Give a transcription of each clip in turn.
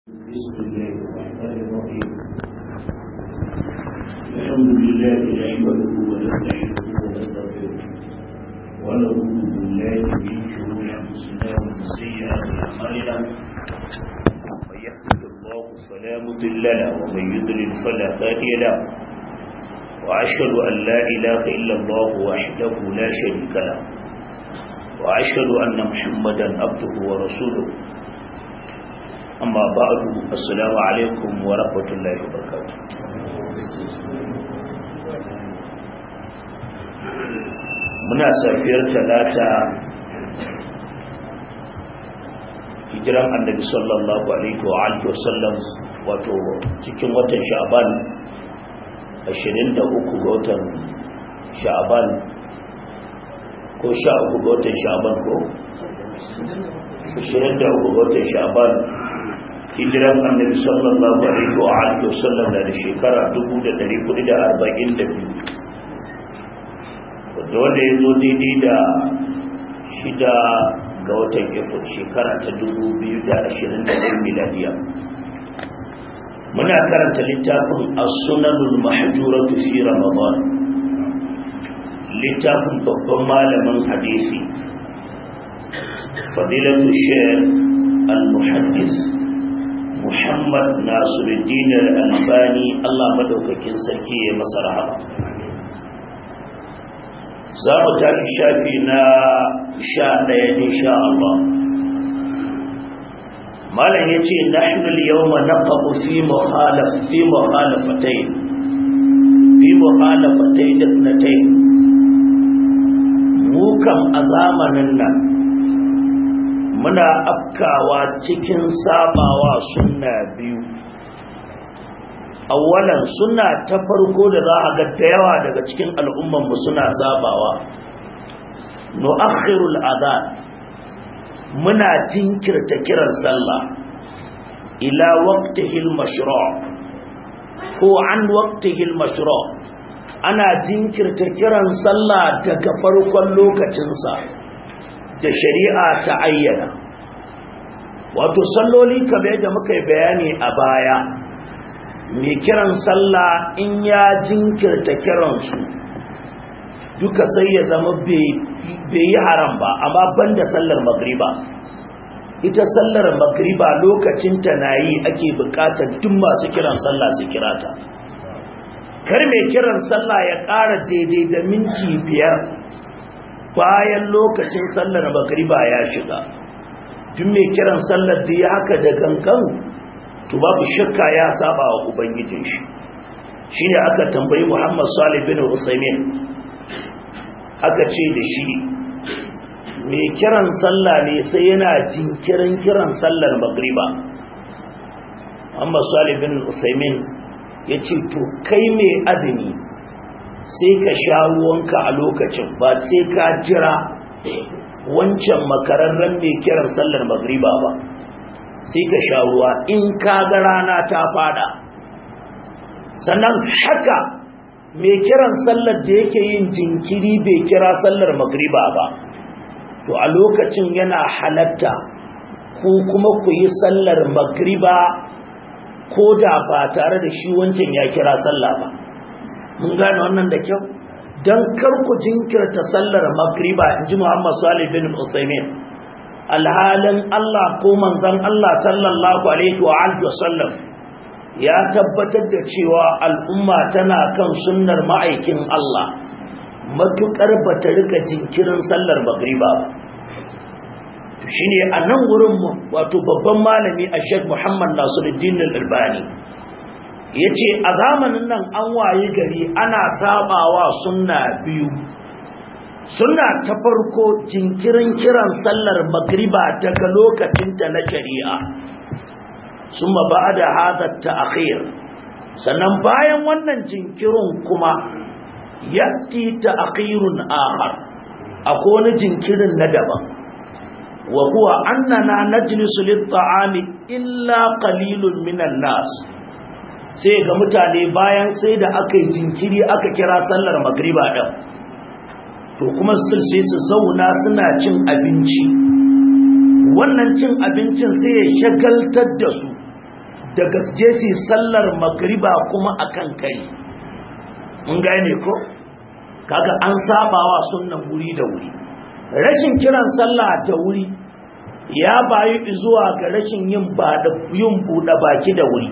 بسم الله الرحمن الرحيم الحمد لله نحمده ونستعينه ونستغفره ونعوذ بالله من شرور انفسنا ومن سيئات اعمالنا من يهده الله فلا مضل له ومن يضلل فلا هادي له واشهد ان لا اله الا الله وحده لا شريك له واشهد ان محمدا عبده ورسوله amma ba'adu assalamu alaikum wa rahmatullahi wa barakatuh muna safiyar talata hijiran annabi sallallahu alaihi wa alihi wasallam wato cikin watan sha'ban 23 ga watan sha'ban ko 13 ga watan sha'ban ko 23 ga watan sha'ban hijiran annabi sallallahu alaihi wa alihi wasallam da shekara 1442 wanda wanda ya zo daidai da shida ga watan efir shekara ta 2021 miladiya muna karanta littafin as-sunanul mahjuratu fi ramadan littafin babban malamin hadisi fadilatu shaykh al-muhaddis Muhammad Nasiruddin Al-Albani Allah madaukakin sarki ya masa rahama za mu tafi shafi na sha ɗaya insha Allah malam ya ce nahnu al-yawma naqabu fi muhalaf fi muhalafatayn fi muhalafatayn ithnatayn mu kam a zamanin nan muna afkawa cikin sabawa sunna biyu awalan suna ta farko da za a ga da yawa daga cikin al'ummanmu suna sabawa nu'akhirul adhan muna jinkirta kiran sallah ila waqtihil mashru' ko an waqtihil mashru' ana jinkirta kiran sallah daga farkon lokacinsa da shari'a ta ayyana wato salloli kamar yadda muka yi bayani a baya mai kiran sallah in ya jinkirta kiransu duka sai ya zama bai yi haram ba amma banda sallar magriba ita sallar magriba lokacinta na yi ake bukatar duk masu kiran sallah su kirata kar mai kiran sallah ya ƙara daidai da minti biyar bayan lokacin sallar magriba ya shiga tun mai kiran sallar da ya haka da gangan to babu shakka ya saba wa ubangijin shi shine aka tambayi Muhammad Salih bin Usaimin aka ce da shi mai kiran sallah ne sai yana jinkirin kiran sallar magriba Muhammad Salih bin Usaimin ya ce to kai mai azumi sai ka sha ruwanka a lokacin ba sai ka jira wancan makararren mai kiran sallar magriba ba sai ka sha ruwa in ka ga rana ta fada sannan haka mai kiran sallar da yake yin jinkiri bai kira sallar magriba ba to a lokacin yana halatta ko kuma ku yi sallar magriba ko da ba tare da shi wancan ya kira sallah ba mun gane wannan da kyau don karku jinkirta sallar magriba in ji muhammad salih bin usaimin alhalin allah ko manzan allah sallallahu alaihi wa alihi wasallam ya tabbatar da cewa al'umma tana kan sunnar ma'aikin allah matukar ba ta rika jinkirin sallar magriba ba shi ne a nan wurin wato babban malami a sheikh muhammad nasiruddin al-albani ya ce a zamanin nan an waye gari ana sabawa sunna biyu sunna ta farko jinkirin kiran sallar magriba daga lokacinta na shari'a sun ba da hadar ta akhir sannan bayan wannan jinkirin kuma yatti ta akhirun ahar akwai wani jinkirin na daban wa huwa annana najlisu lit-ta'ami illa qalilun minan nas sai ga mutane bayan sai da aka yi jinkiri aka kira sallar magriba ɗin to kuma still sai su zauna suna cin abinci wannan cin abincin sai ya shagaltar da su daga jesi sallar magriba kuma akan kai mun gane ko kaga an sabawa sunnan wuri da wuri rashin kiran sallah da wuri ya bayu zuwa ga rashin yin ba da yin buɗe baki da wuri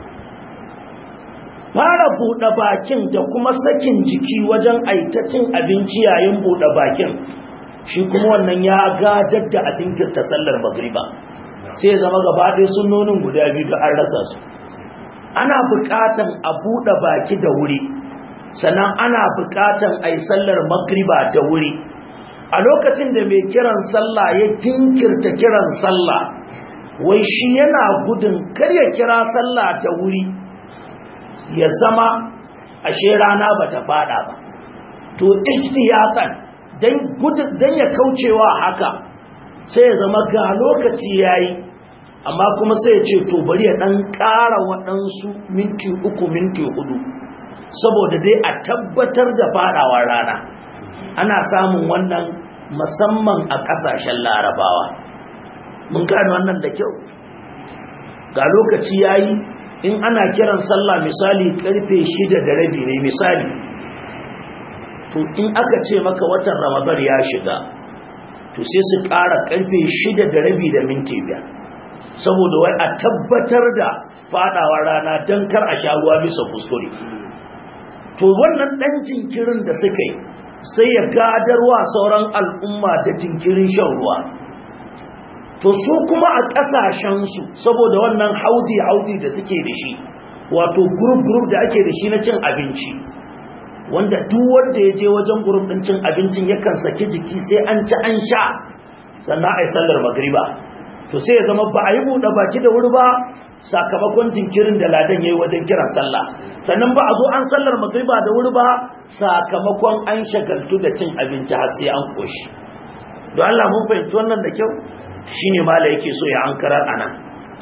fara buɗe bakin da kuma sakin jiki wajen aitacin abinci yayin buɗe bakin shi kuma wannan ya gadar da a jinkirta sallar magriba sai zama gaba ɗaya sunnonin guda biyu da an rasa su ana buƙatan a buɗe baki da wuri sannan ana buƙatan a yi sallar magriba da wuri a lokacin da mai kiran sallah ya jinkirta kiran sallah wai shi yana gudun kar ya kira sallah da wuri ya zama ashe rana bata fada ba to ihtiyatan dan gudun dan ya kaucewa haka sai ya zama ga lokaci yayi amma kuma sai ya ce to bari ya dan ƙara waɗansu minti uku minti hudu saboda dai a tabbatar da fadawa rana ana samun wannan musamman a ƙasashen larabawa mun gane wannan da kyau ga lokaci yayi in ana kiran sallah misali karfe shida da rabi ne misali to in aka ce maka watan ramadan ya shiga to sai su ƙara karfe shida da rabi da minti biyar saboda wai a tabbatar da fadawa rana don kar a sha ruwa bisa kuskure to wannan ɗan jinkirin da suka yi sai ya gadarwa sauran al'umma da jinkirin shan ruwa to su kuma a ƙasashensu saboda wannan haudi-haudi da suke da shi wato group-group da ake da shi na cin abinci wanda duk wanda ya je wajen group ɗin cin abincin yakan saki jiki sai an ci an sha sannan a yi sallar magriba to sai ya zama ba a yi buɗe baki da wuri ba sakamakon jinkirin da ladan ya yi wajen kiran sallah sannan ba a zo an sallar magriba da wuri ba sakamakon an shagaltu da cin abinci har sai an koshi don Allah mun fahimci wannan da kyau shine mala yake so ya ankarar anan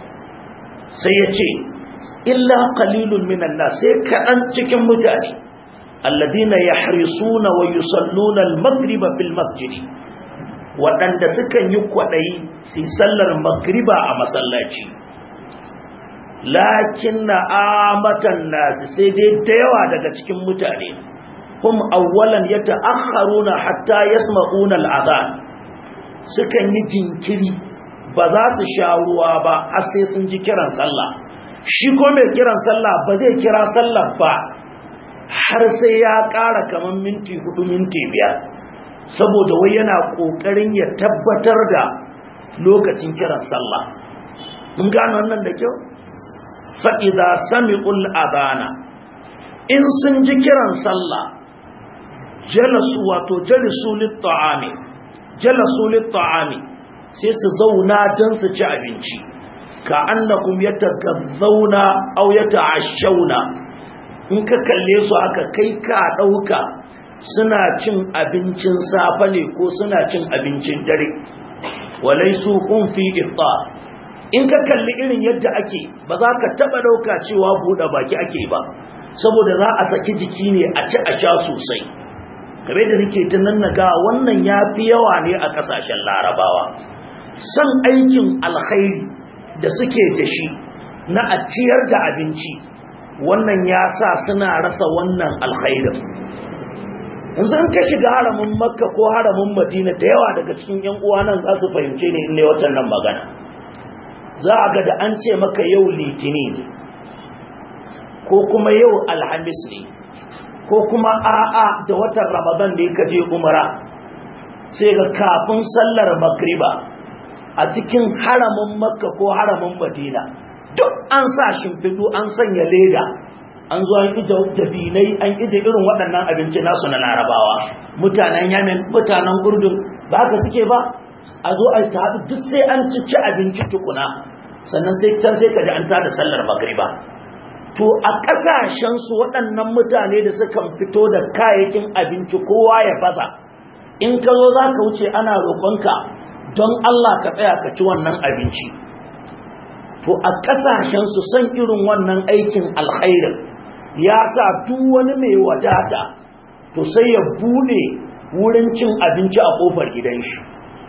sai ya ce illa qalilun minan nas sai kadan cikin mutane alladina yahrisuna wa yusalluna al-maghriba fil masjidi waɗanda sukan yi kwaɗayi su sallar magriba a masallaci lakin na amatan na sai dai da yawa daga cikin mutane hum awwalan ya ta'akharuna hatta yasma'una al'adhan sukan yi jinkiri ba za su sha ruwa ba har sai sun ji kiran sallah shi ko mai kiran sallah ba zai kira sallah ba har sai ya ƙara kamar minti hudu minti biyar saboda wai yana ƙoƙarin ya tabbatar da lokacin kiran sallah mun gano wannan da kyau fa'iza sami'ul adana in sun ji kiran sallah jalasu wato jalisu litta'ami jalasu litta'ami sai su zauna don su ci abinci ka annakum yatagazzauna aw yata'ashawna in ka kalle su haka kai ka dauka suna cin abincin safe ne ko suna cin abincin dare walaisu kun fi iftar in ka kalli irin yadda ake ba za ka taba dauka cewa buɗe baki ake ba saboda za a saki jiki ne a ci a sha sosai kare da nake ta nan naga wannan ya fi yawa ne a ƙasashen larabawa san aikin alkhairi da suke da shi na a ciyar da abinci wannan ya sa suna rasa wannan alkhairin yanzu in ka shiga haramin makka ko haramin madina da yawa daga cikin yan uwa nan za su fahimce ne in ne watan nan magana za a ga da an ce maka yau litini ne ko kuma yau alhamis ne ko kuma a'a da watan ramadan da ka je umara sai ga kafin sallar magriba a cikin haramin makka ko haramin madina duk an sa shimfidu an sanya leda an zo an ije dabinai an ije irin waɗannan abinci nasu na larabawa mutanen yamin mutanen urdun ba ka suke ba a zo a ta duk sai an ci ci abinci tukuna sannan sai can sai ka ji an tada sallar magriba to a ƙasashen su waɗannan mutane da sukan fito da kayayyakin abinci kowa ya baza in ka zo za ka wuce ana roƙonka don Allah ka tsaya ka ci wannan abinci to a ƙasashen su san irin wannan aikin alkhairin ya sa duk wani mai wadata to sai ya bude wurin cin abinci a kofar gidan shi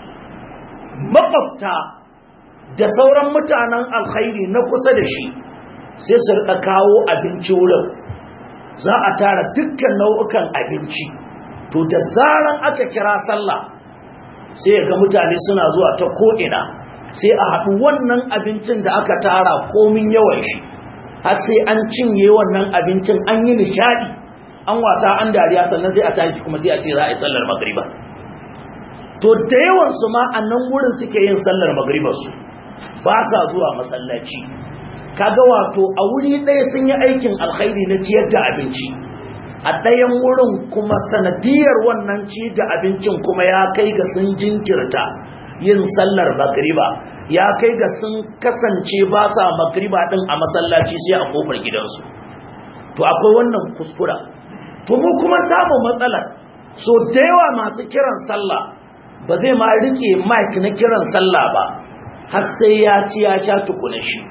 makwabta da sauran mutanen alkhairi na kusa da shi sai su rika kawo abinci wurin za a tara dukkan nau'ukan abinci to da zaran aka kira sallah sai ga mutane suna zuwa ta ko'ina sai a haɗu wannan abincin da aka tara komin yawan shi har sai an cinye wannan abincin an yi nishadi an wasa an dariya sannan sai a tashi kuma sai a ce za a yi sallar magriba to da yawansu ma a nan wurin suke yin sallar magribarsu ba sa zuwa masallaci kaga wato a wuri ɗaya sun yi aikin alkhairi na ciyar da abinci a ɗayan wurin kuma sanadiyar wannan ci da abincin kuma ya kai ga sun jinkirta yin sallar magriba ya kai ga sun kasance ba sa magriba ɗin a masallaci sai a kofar gidansu to akwai wannan kuskura to mu kuma samu matsalar so da yawa masu kiran sallah ba zai ma rike mic na kiran sallah ba har sai ya ci ya sha tukuna shi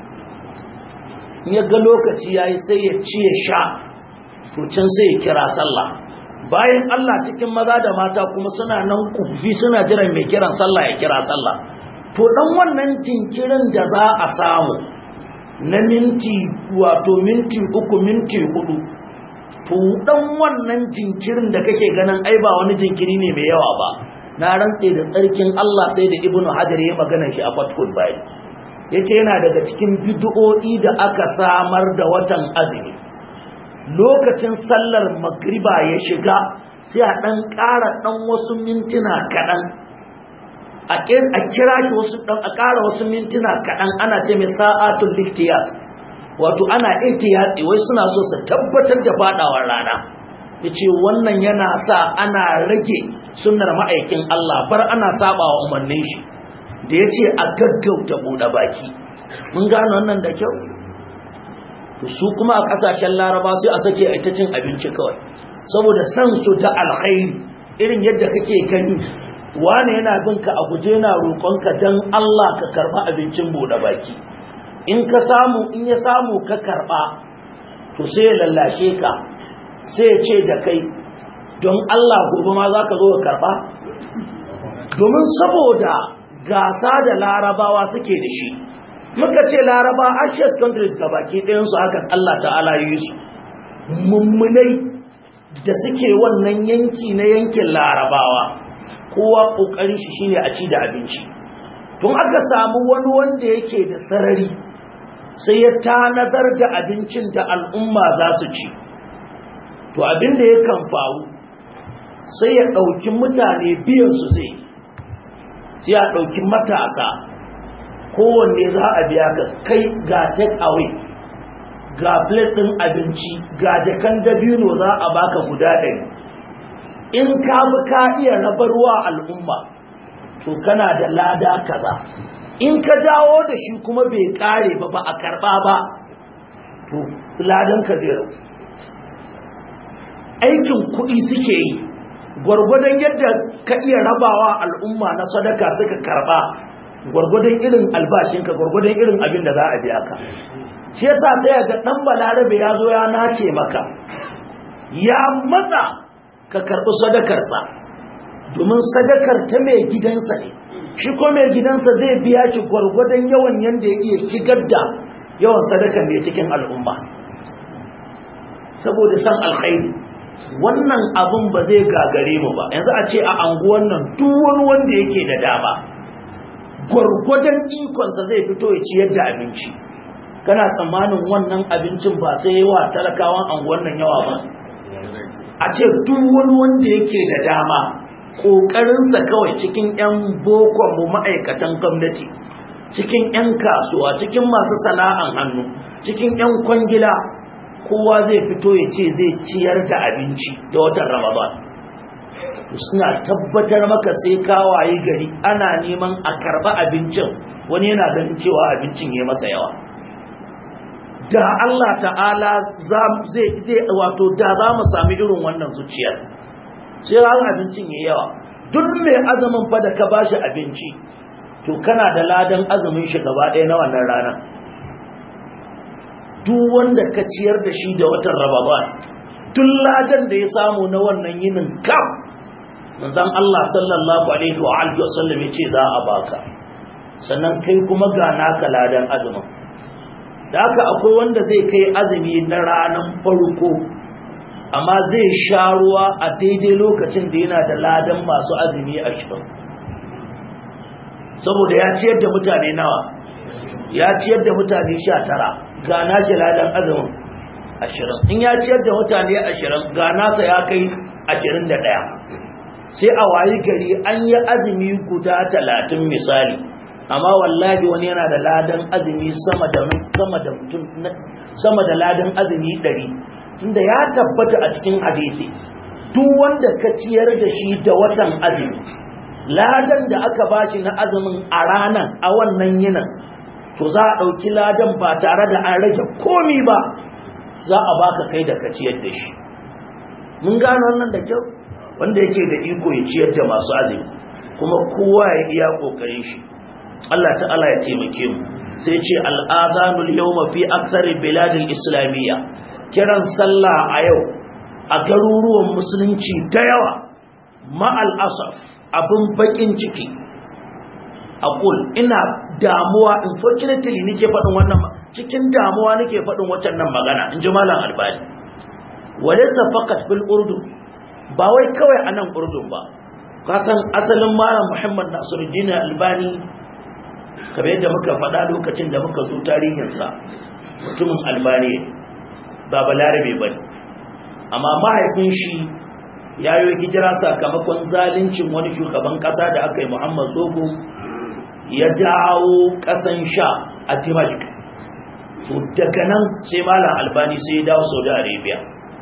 ya ga lokaci yayi sai ya ci ya sha to can sai ya kira sallah bayan Allah cikin maza da mata kuma suna nan kufi suna jiran mai kiran sallah ya kira sallah to dan wannan jinkirin da za a samu na minti wato minti uku minti hudu to dan wannan jinkirin da kake ganin ai ba wani jinkiri ne mai yawa ba na rantse da tsarkin Allah sai da Ibn Hajar ya magana shi a Fathul Bari yace yana daga cikin bid'o'i da aka samar da watan azumi lokacin sallar magriba ya shiga sai a dan ƙara dan wasu mintuna kaɗan a kira shi wasu dan a ƙara wasu mintuna kaɗan ana ce mai sa'atul liktiyat wato ana ihtiyati wai suna so su tabbatar da fadawar rana yace wannan yana sa ana rage sunnar ma'aikin Allah bar ana sabawa umarnin shi da yace a gaggauta bude baki mun gano wannan da kyau to su kuma a kasashen Laraba sai a sake a ita cin abinci kawai saboda san su ta alkhairi irin yadda kake gani wani yana bin ka a guje na roƙonka dan Allah ka karba abincin bude baki in ka samu in ya samu ka karba to sai ya lallashe ka sai ya ce da kai don Allah gobe ma za ka zo ka karba domin saboda gasa da larabawa suke da shi muka ce laraba ashes countries ga baki ɗayansu hakan Allah ta'ala yi su mummunai da suke wannan yanki na yankin larabawa kowa ƙoƙarin shi shine a ci da abinci tun aka samu wani wanda yake da sarari sai ya tanadar da abincin da al'umma za su ci to abin da yakan faru sai ya ɗauki mutane biyansu zai sai ya ɗauki matasa kowanne za a biya ka kai ga take away ga plate ɗin abinci ga jakan dabino za a baka guda ɗari in ka bi ka iya rabarwa al'umma to kana da lada kaza in ka dawo da shi kuma bai kare ba ba a karba ba to ladan ka zai aikin kuɗi suke yi gwargwadon yadda ka iya rabawa al'umma na sadaka suka karba gwargwadon irin albashinka gwargwadon irin abin da za a biya ka shi yasa ɗaya ga ɗan balarabe ya zo ya nace maka ya matsa ka karɓi sadakarsa domin sadakar ta mai gidansa ne shi ko mai gidansa zai biya ki gwargwadon yawan yanda ya iya shigar da yawan sadakar mai cikin al'umma saboda san alkhairi wannan abun ba zai gagare mu ba yanzu a ce a anguwan nan duk wani wanda yake da dama gwargwadon ikonsa zai fito ya ciyar da abinci kana tsammanin wannan abincin ba sai yawa talakawan anguwan nan yawa ba a ce duk wani wanda yake da dama ƙoƙarinsa kawai cikin 'yan mu ma'aikatan gwamnati cikin 'yan kasuwa cikin masu sana'an hannu cikin 'yan kwangila kowa zai fito ya ce zai ciyar da abinci da watan ramadan suna tabbatar maka sai kawaye gari ana neman a karba abincin wani yana ganin cewa abincin ya masa yawa da Allah ta'ala zai wato da za mu sami irin wannan zuciyar sai ran abincin ya yawa duk mai azumin fa da ka bashi abinci to kana da ladan azumin shi gaba ɗaya na wannan ranar duk wanda ka ciyar da shi da watan Ramadan tun ladan da ya samu na wannan yinin kam manzon Allah sallallahu alaihi wa alihi wasallam yace za a baka sannan kai kuma ga naka ladan azumin da haka akwai wanda zai kai azumi na ranar farko amma zai sha ruwa a daidai lokacin da yana da ladan masu azumi ashirin saboda ya ciyar da mutane nawa ya ciyar da mutane sha tara ga nashi ladan azumin ashirin in ya ciyar da mutane ashirin ga nasa ya kai ashirin da ɗaya sai a wayi gari an yi azumi guda talatin misali amma wallahi wani yana da ladan azumi sama da sama da mutum sama da ladan azumi ɗari tunda ya tabbata a cikin hadisi duk wanda ka ciyar da shi da watan azumi ladan da aka bashi na azumin a ranan a wannan yinan to za a ɗauki ladan ba tare da an rage komi ba za a baka kai da ka ciyar da shi mun gano wannan da kyau wanda yake da iko ya ciyar da masu azumi kuma kowa ya iya kokarin shi Allah ta'ala ya taimake mu sai ce al'adhanul yawma fi aktsari biladil islamiyya kiran sallah a yau a garuruwan musulunci da yawa ma'al asaf abin bakin ciki aqul ina damuwa unfortunately nake faɗin wannan cikin damuwa nake faɗin waccan nan magana in ji malam albani walaysa faqat fil urdun ba wai kawai a nan urdun ba kasan asalin malam muhammad nasiruddin albani kamar yadda muka faɗa lokacin da muka zo tarihinsa mutumin albani ba balarabe ba amma mahaifin shi ya yi hijira sakamakon zalincin wani shugaban ƙasa da aka yi muhammad zogo ya dawo ƙasan sha a dimashq to daga nan sai malam albani sai ya dawo saudi arabia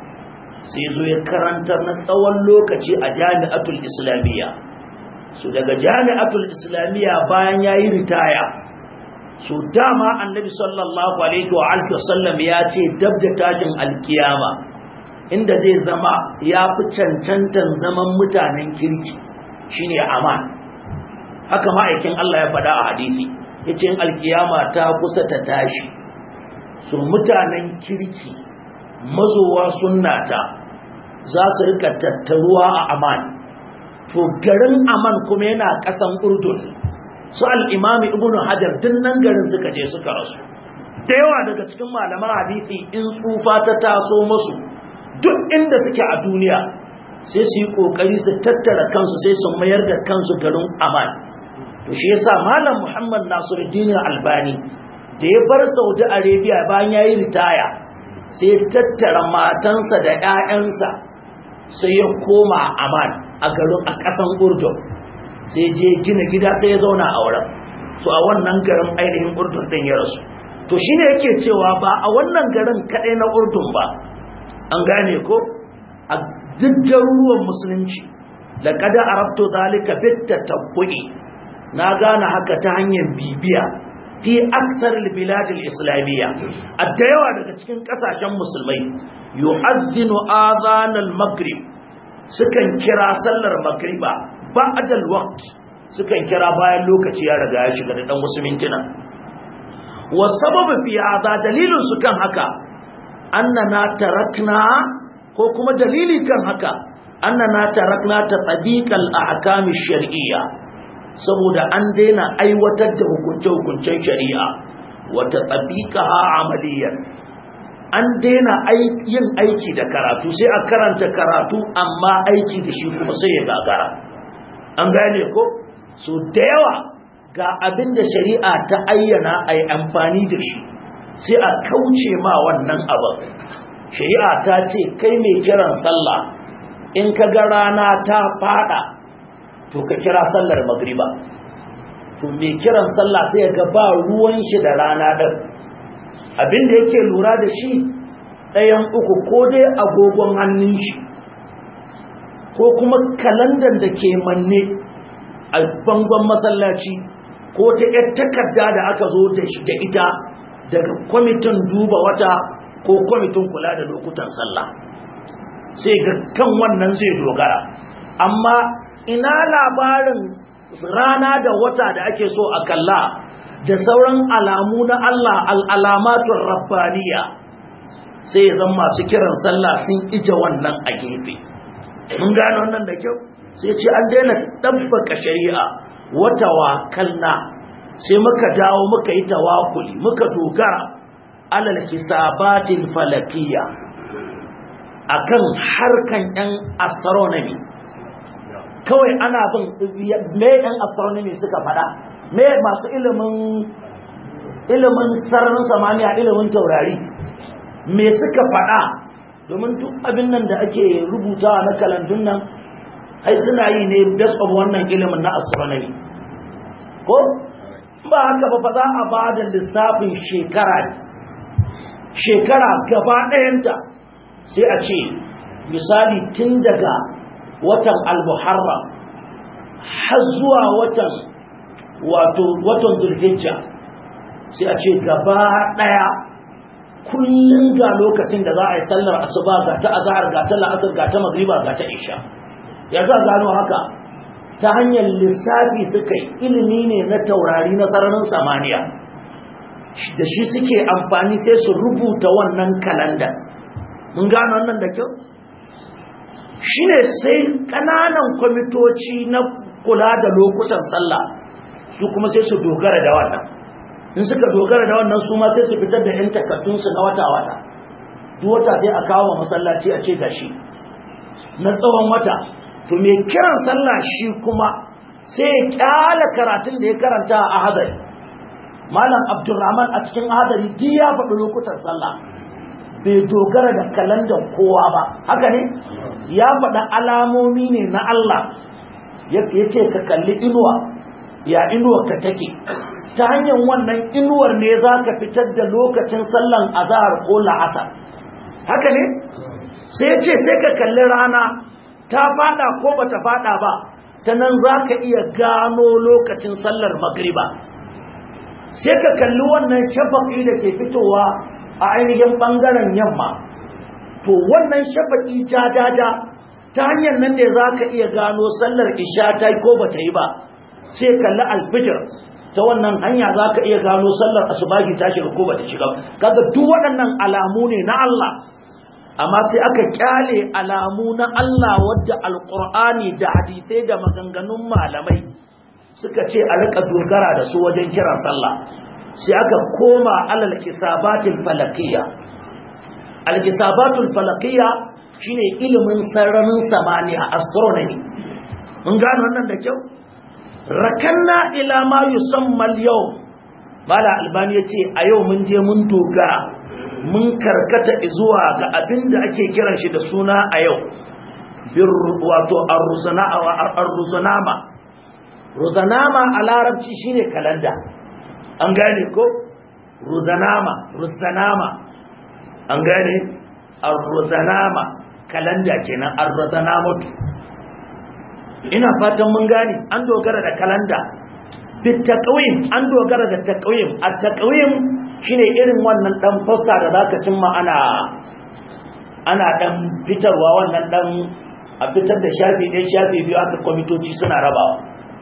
sai zo ya karantar na tsawon lokaci a jami'atul islamiyya su daga jami'atul islamiyya bayan ya yi ritaya su dama annabi sallallahu alaihi wa alihi wasallam ya ce dab da tashin alkiyama inda zai zama ya fi cancantan zaman mutanen kirki shine aman haka ma'aikin Allah ya faɗa a hadisi yace in alkiyama ta kusa ta tashi su mutanen kirki mazowa sunnata za su rika tattaruwa a aman to garin aman kuma yana kasan urdun su al'imami ibn hajar nan garin suka je suka rasu da yawa daga cikin malaman hadisi in tsufa ta taso masu duk inda suke a duniya sai su yi kokari su tattara kansu sai su mayar da kansu garin aman to shi yasa malam muhammad nasiruddin albani da ya bar saudi arabia bayan ya yi ritaya sai tattara matansa da 'ya'yansa sai ya koma aman a garin a ƙasan urdun sai je gina gida sai ya zauna a wurin so a wannan garin ainihin urdun ɗin ya rasu to shi ne yake cewa ba a wannan garin kaɗai na urdun ba an gane ko a duk garuruwan musulunci da kada a rabto zalika bitta tabbu'i na gane haka ta hanyar bibiya fi aksar biladil islamiyya a da yawa daga cikin kasashen musulmai yu'azzinu adhanal maghrib sukan kira sallar magriba ba'dal waqt sukan kira bayan lokaci ya riga ya shiga da dan wasu mintuna wa sababu fi hadha dalilun su kan haka annana tarakna ko kuma dalili kan haka annana tarakna ta tabiqal ahkam shar'iyya saboda an daina aiwatar da hukunce-hukuncen shari'a wata tabiqaha amaliyan an daina yin aiki da karatu sai a karanta karatu amma aiki da shi kuma sai ya gagara an gane ko so da yawa ga abin da shari'a ta ayyana a yi amfani da shi sai a kauce ma wannan abin shari'a ta ce kai mai kiran sallah in ka ga rana ta fada to ka kira sallar magriba to mai kiran sallah sai ga ba ruwan shi da rana din abin da yake lura da shi ɗayan uku ko dai agogon hannun shi ko kuma kalandar da ke manne a bangon masallaci ko ta ‘yar takarda da aka zo da ita daga kwamitin duba wata ko kwamitin kula da lokutan sallah sai ga kan wannan zai dogara amma ina labarin rana da wata da ake so a kalla da sauran alamu na Allah al'alamatun rabbaniya sai ya zama masu kiran sallah sun ije wannan a gefe mun gane wannan da kyau sai ce an daina ɗabbaka shari'a wata wakalna sai muka dawo muka yi tawakuli muka dogara alal hisabatil falakiyya akan harkan yan astronomy kawai ana bin me yan astronomy suka fada me masu ilimin ilimin sararin samaniya ilimin taurari me suka fada domin duk abin nan da ake rubuta na kalandun nan ai suna yi ne based of wannan ilimin na astronomy ko ba haka ba fa za a ba da lissafin shekara shekara gaba ɗayanta sai a ce misali tun daga watan al-muharram har zuwa watan wato watan zulhijja sai a ce gaba ɗaya kullum ga lokacin da za a yi sallar asuba ga ta azhar ga ta la'asar ga ta magriba ga ta isha ya za gano haka ta hanyar lissafi suka yi ilimi ne na taurari na sararin samaniya da shi suke amfani sai su rubuta wannan kalanda mun gano wannan da kyau shi ne sai ƙananan kwamitoci na kula da lokutan sallah su kuma sai su dogara da wannan in suka dogara da wannan su ma sai su fitar da 'yan takardunsu na wata-wata duk wata sai a kawo masallaci a ce gashi na tsawon wata to mai kiran sallah shi kuma sai ya kyala karatun da ya karanta a hadari malam abdurrahman a cikin hadari duk ya faɗi lokutan sallah bai dogara da kalandar kowa ba haka ne ya faɗi alamomi ne na Allah ya ce ka kalli inuwa ya inuwa ka take ta hanyar wannan inuwar ne za ka fitar da lokacin sallan azahar ko la'asar haka ne sai ce sai ka kalli rana ta fada ko bata fada ba ta nan za ka iya gano lokacin sallar magriba sai ka kalli wannan shafaƙi da ke fitowa a ainihin ɓangaren yamma to wannan shafaƙi jajaja ta hanyar nan ne za ka iya gano sallar isha ta yi ko bata yi ba sai kalli alfijir ta wannan hanya za ka iya gano sallar asubahi ta shiga ko bata shiga kaga duk waɗannan alamu ne na Allah amma sai aka kyale alamu na Allah wadda alkur'ani da hadisai da maganganun malamai suka ce a rika dogara da su wajen kiran sallah sai aka koma alal kisabatul falakiyya alkisabatul falakiyya shine ilimin sararin samaniya astronomy mun gano wannan da kyau rakanna ila ma yusamma al-yawm mala albani yace a yau mun je mun dogara mun karkata zuwa ga abin da ake kiran shi da suna a yau wato ar-ruzanama ruzanama a larabci shine kalanda an gane ko ruzanama ruzanama an gane ar-ruzanama kalanda kenan ar-ruzanamatu ina fatan mun gane an dogara da kalanda bitaqwim an dogara da taqwim at-taqwim shine irin wannan dan poster da zaka cimma ana ana dan fitarwa wannan dan a fitar da shafi ɗaya shafi biyu aka kwamitoci suna rabawa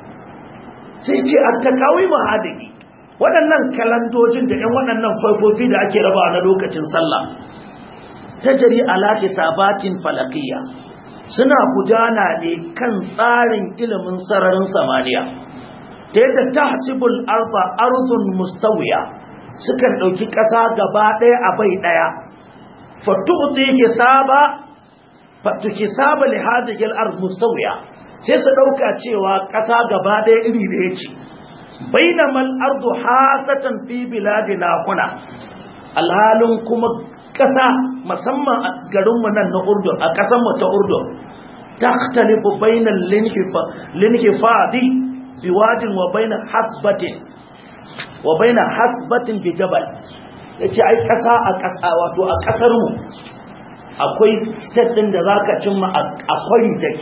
sai ce a takawi mahadiki waɗannan kalandojin da ‘yan waɗannan faifofi da ake rabawa na lokacin sallah ta jari alaƙi sabatin falakiyya suna gudana ne kan tsarin ilimin sararin samaniya ta yadda ta hasibul arba arzun mustawiya sukan ɗauki ƙasa gaba ɗaya a bai ɗaya fatuɗi hisaba fatuki saba li hadhihi al-ard mustawiya sai su ɗauka cewa ƙasa gaba ɗaya iri da yake bainama al-ardu hasatan fi biladina kuna alhalin kuma ƙasa musamman a garinmu nan na Urdun a ƙasar mu ta Urdun takhtalifu bainal linhifadi biwadin wa bainal hasbatin wa baina hasbatin bi jabal yace ai kasa a kasa wato a kasar mu akwai state din da zaka cimma a kwari take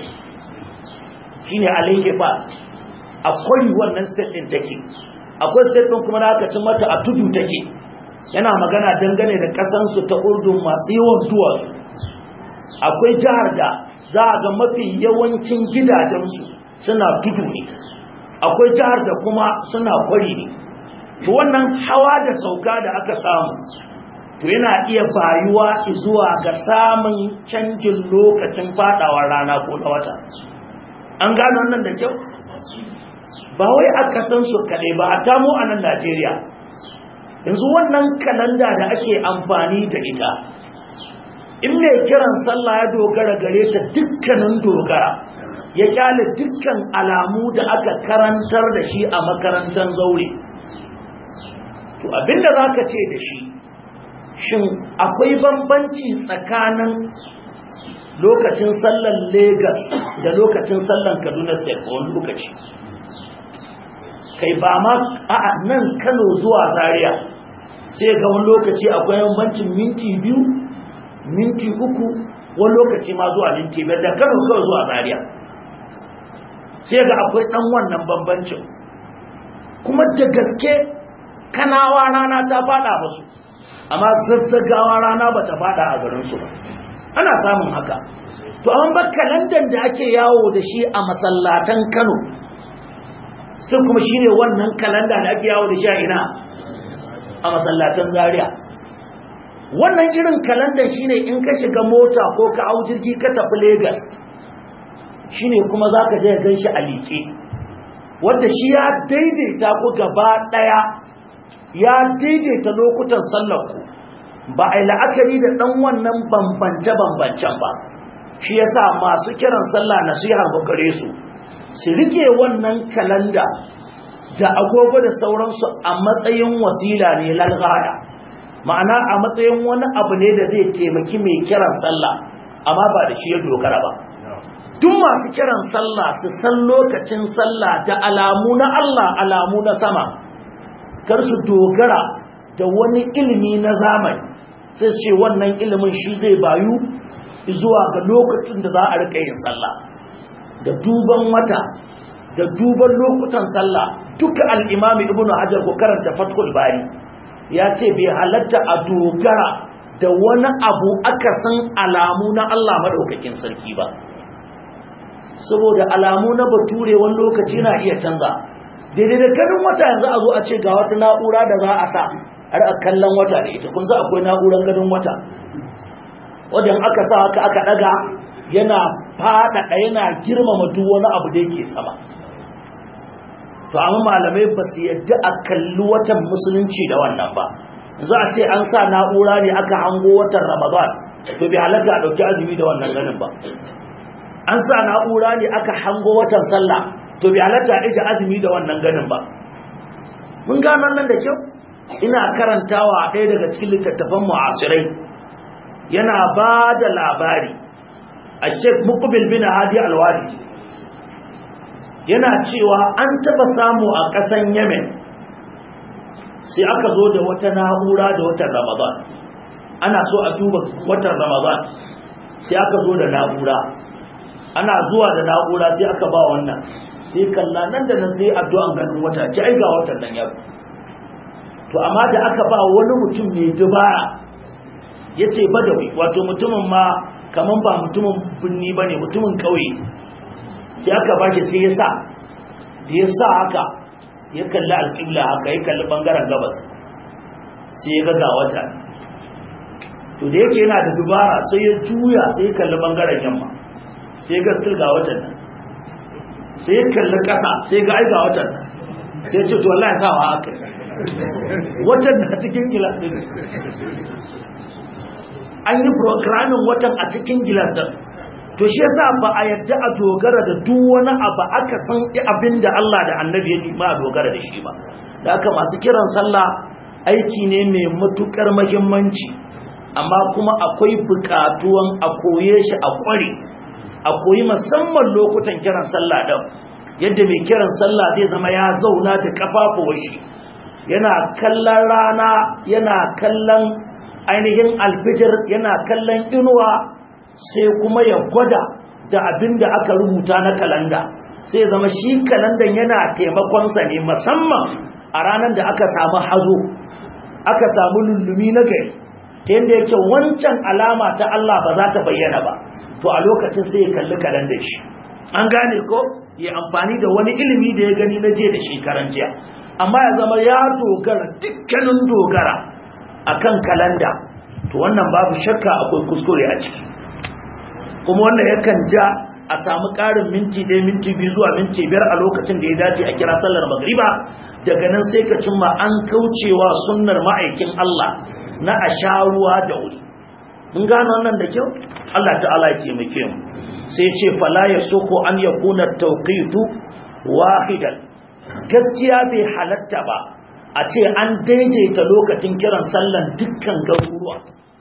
shine alayke fa a kwari wannan state din take akwai state din kuma zaka cimma ta a tudu take yana magana dangane da kasan su ta Urdun masu yawan duwatsu akwai jihar da za a ga mafi yawancin gidajensu suna tudu ne akwai jihar da kuma suna kwari ne to wannan hawa da sauka da aka samu to yana iya bayuwa zuwa ga samun canjin lokacin fadawar rana ko na wata an gano wannan da kyau ba wai a kasan su kaɗai ba a tamo a nan najeriya yanzu wannan kalanda da ake amfani da ita in mai kiran sallah ya dogara gare ta dukkanin dogara ya kyale dukkan alamu da aka karantar da shi a makarantar zaure to abinda za ka ce da shi shin akwai bambanci tsakanin lokacin sallan Legas da lokacin sallan Kaduna State a wani lokaci kai ba ma a nan Kano zuwa Zaria sai ga wani lokaci akwai bambancin minti biyu minti uku wani lokaci ma zuwa minti biyar da Kano kawai zuwa Zaria sai ga akwai dan wannan bambancin kuma da gaske kanawa rana ta fada musu amma zazzagawa rana ba ta fada a garinsu ba ana samun haka to an ba kalandan da ake yawo da shi a masallatan kano sun kuma shi ne wannan kalanda da ake yawo da shi a ina a masallatan zaria wannan irin kalandan shi ne in ka shiga mota ko ka hau jirgi ka tafi Legas, shi ne kuma za ka je gan shi a liƙe wadda shi ya daidaita ku gaba ɗaya ya daidaita lokutan sallarku ba a yi la'akari da ɗan wannan bambance-bambancen ba shi ya sa masu kiran sallah na su gare su su rike wannan kalanda da agogo da sauransu a matsayin wasila ne lalgaya ma'ana a matsayin wani abu ne da zai taimaki mai kiran sallah amma ba da shi ya dogara ba duk masu kiran sallah su san lokacin sallah da alamu na Allah alamu na sama kar su dogara da wani ilimi na zamani sai ce wannan ilimin shi zai bayu zuwa ga lokacin da za a rika yin sallah da duban wata da duban lokutan sallah duka al-imami ibnu hajar ko karanta fathul bari ya ce bai halatta a dogara da wani abu aka san alamu na Allah madaukakin sarki ba saboda alamu na bature wani lokaci na iya canza daidai da ganin wata yanzu a zo a ce ga wata na'ura da za a sa har a kallon wata da ita kun sa akwai na'urar ganin wata wajen aka sa haka aka daga yana faɗaɗa yana girmama duk wani abu da yake sama to amma malamai ba su yadda a kalli watan musulunci da wannan ba za a ce an sa na'ura ne aka hango watan ramadan to bai halatta a ɗauki azumi da wannan ganin ba an sa na'ura ne aka hango watan sallah to bai halatta a ɗauki azumi da wannan ganin ba mun gano nan da kyau ina karantawa ɗaya daga cikin littattafan mu'asirai yana ba da labari a sheik mukubil bin hadi alwadi yana cewa an taba samu a ƙasan yemen sai aka zo da wata na'ura da watan ramadan ana so a duba watan ramadan sai aka zo da na'ura ana zuwa da na'ura sai aka ba wannan sai kalla nan da nan sai addu'an ganin wata ci ai ga watan nan ya to amma da aka ba wani mutum mai dubara ya ce badawi wato mutumin ma kaman ba mutumin binni ba ne mutumin kauye sai aka ba shi sai ya sa da ya sa haka ya kalli alƙibla haka ya kalli ɓangaren gabas sai ya gaga wata to da yake yana da dubara sai ya juya sai ya kalli ɓangaren yamma sai ya ga ga watan nan sai ya kalli ƙasa sai ya ga aiga watan nan sai ya ce to wallahi sawa haka watan na cikin gilas din an yi programming watan a cikin gilas din to shi yasa ba a yadda a dogara da duk wani abu aka san abin da Allah da Annabi ya nima a dogara da shi ba da haka masu kiran sallah aiki ne mai matukar muhimmanci amma kuma akwai bukatuwan a koye shi a kware a koyi musamman lokutan kiran sallah din yadda mai kiran sallah zai zama ya zauna da kafafuwan shi yana kallon rana yana kallon ainihin alfijir yana kallon inuwa sai kuma ya gwada da abin da aka rubuta na kalanda sai zama shi kalandan yana taimakonsa ne musamman a ranar da aka samu hazo aka samu lullumi na gari ta yadda yake wancan alama ta Allah ba za ta bayyana ba to a lokacin sai ya kalli kalandar shi an gane ko ya amfani da wani ilimi da ya gani na je da shekaran jiya amma ya zama ya dogara dukkanin dogara akan kalanda to wannan babu shakka akwai kuskure a ciki kuma wannan yakan ja a samu ƙarin minti ɗaya minti biyu zuwa minti biyar a lokacin da ya dace a kira sallar magriba daga nan sai ka cimma an kaucewa sunnar ma'aikin Allah na a sha ruwa da wuri mun gano wannan da kyau Allah ta'ala ya taimake mu sai ce fala ya soko an yakuna tawqitu wahidan gaskiya bai halatta ba a ce an daidaita lokacin kiran sallan dukkan garuruwa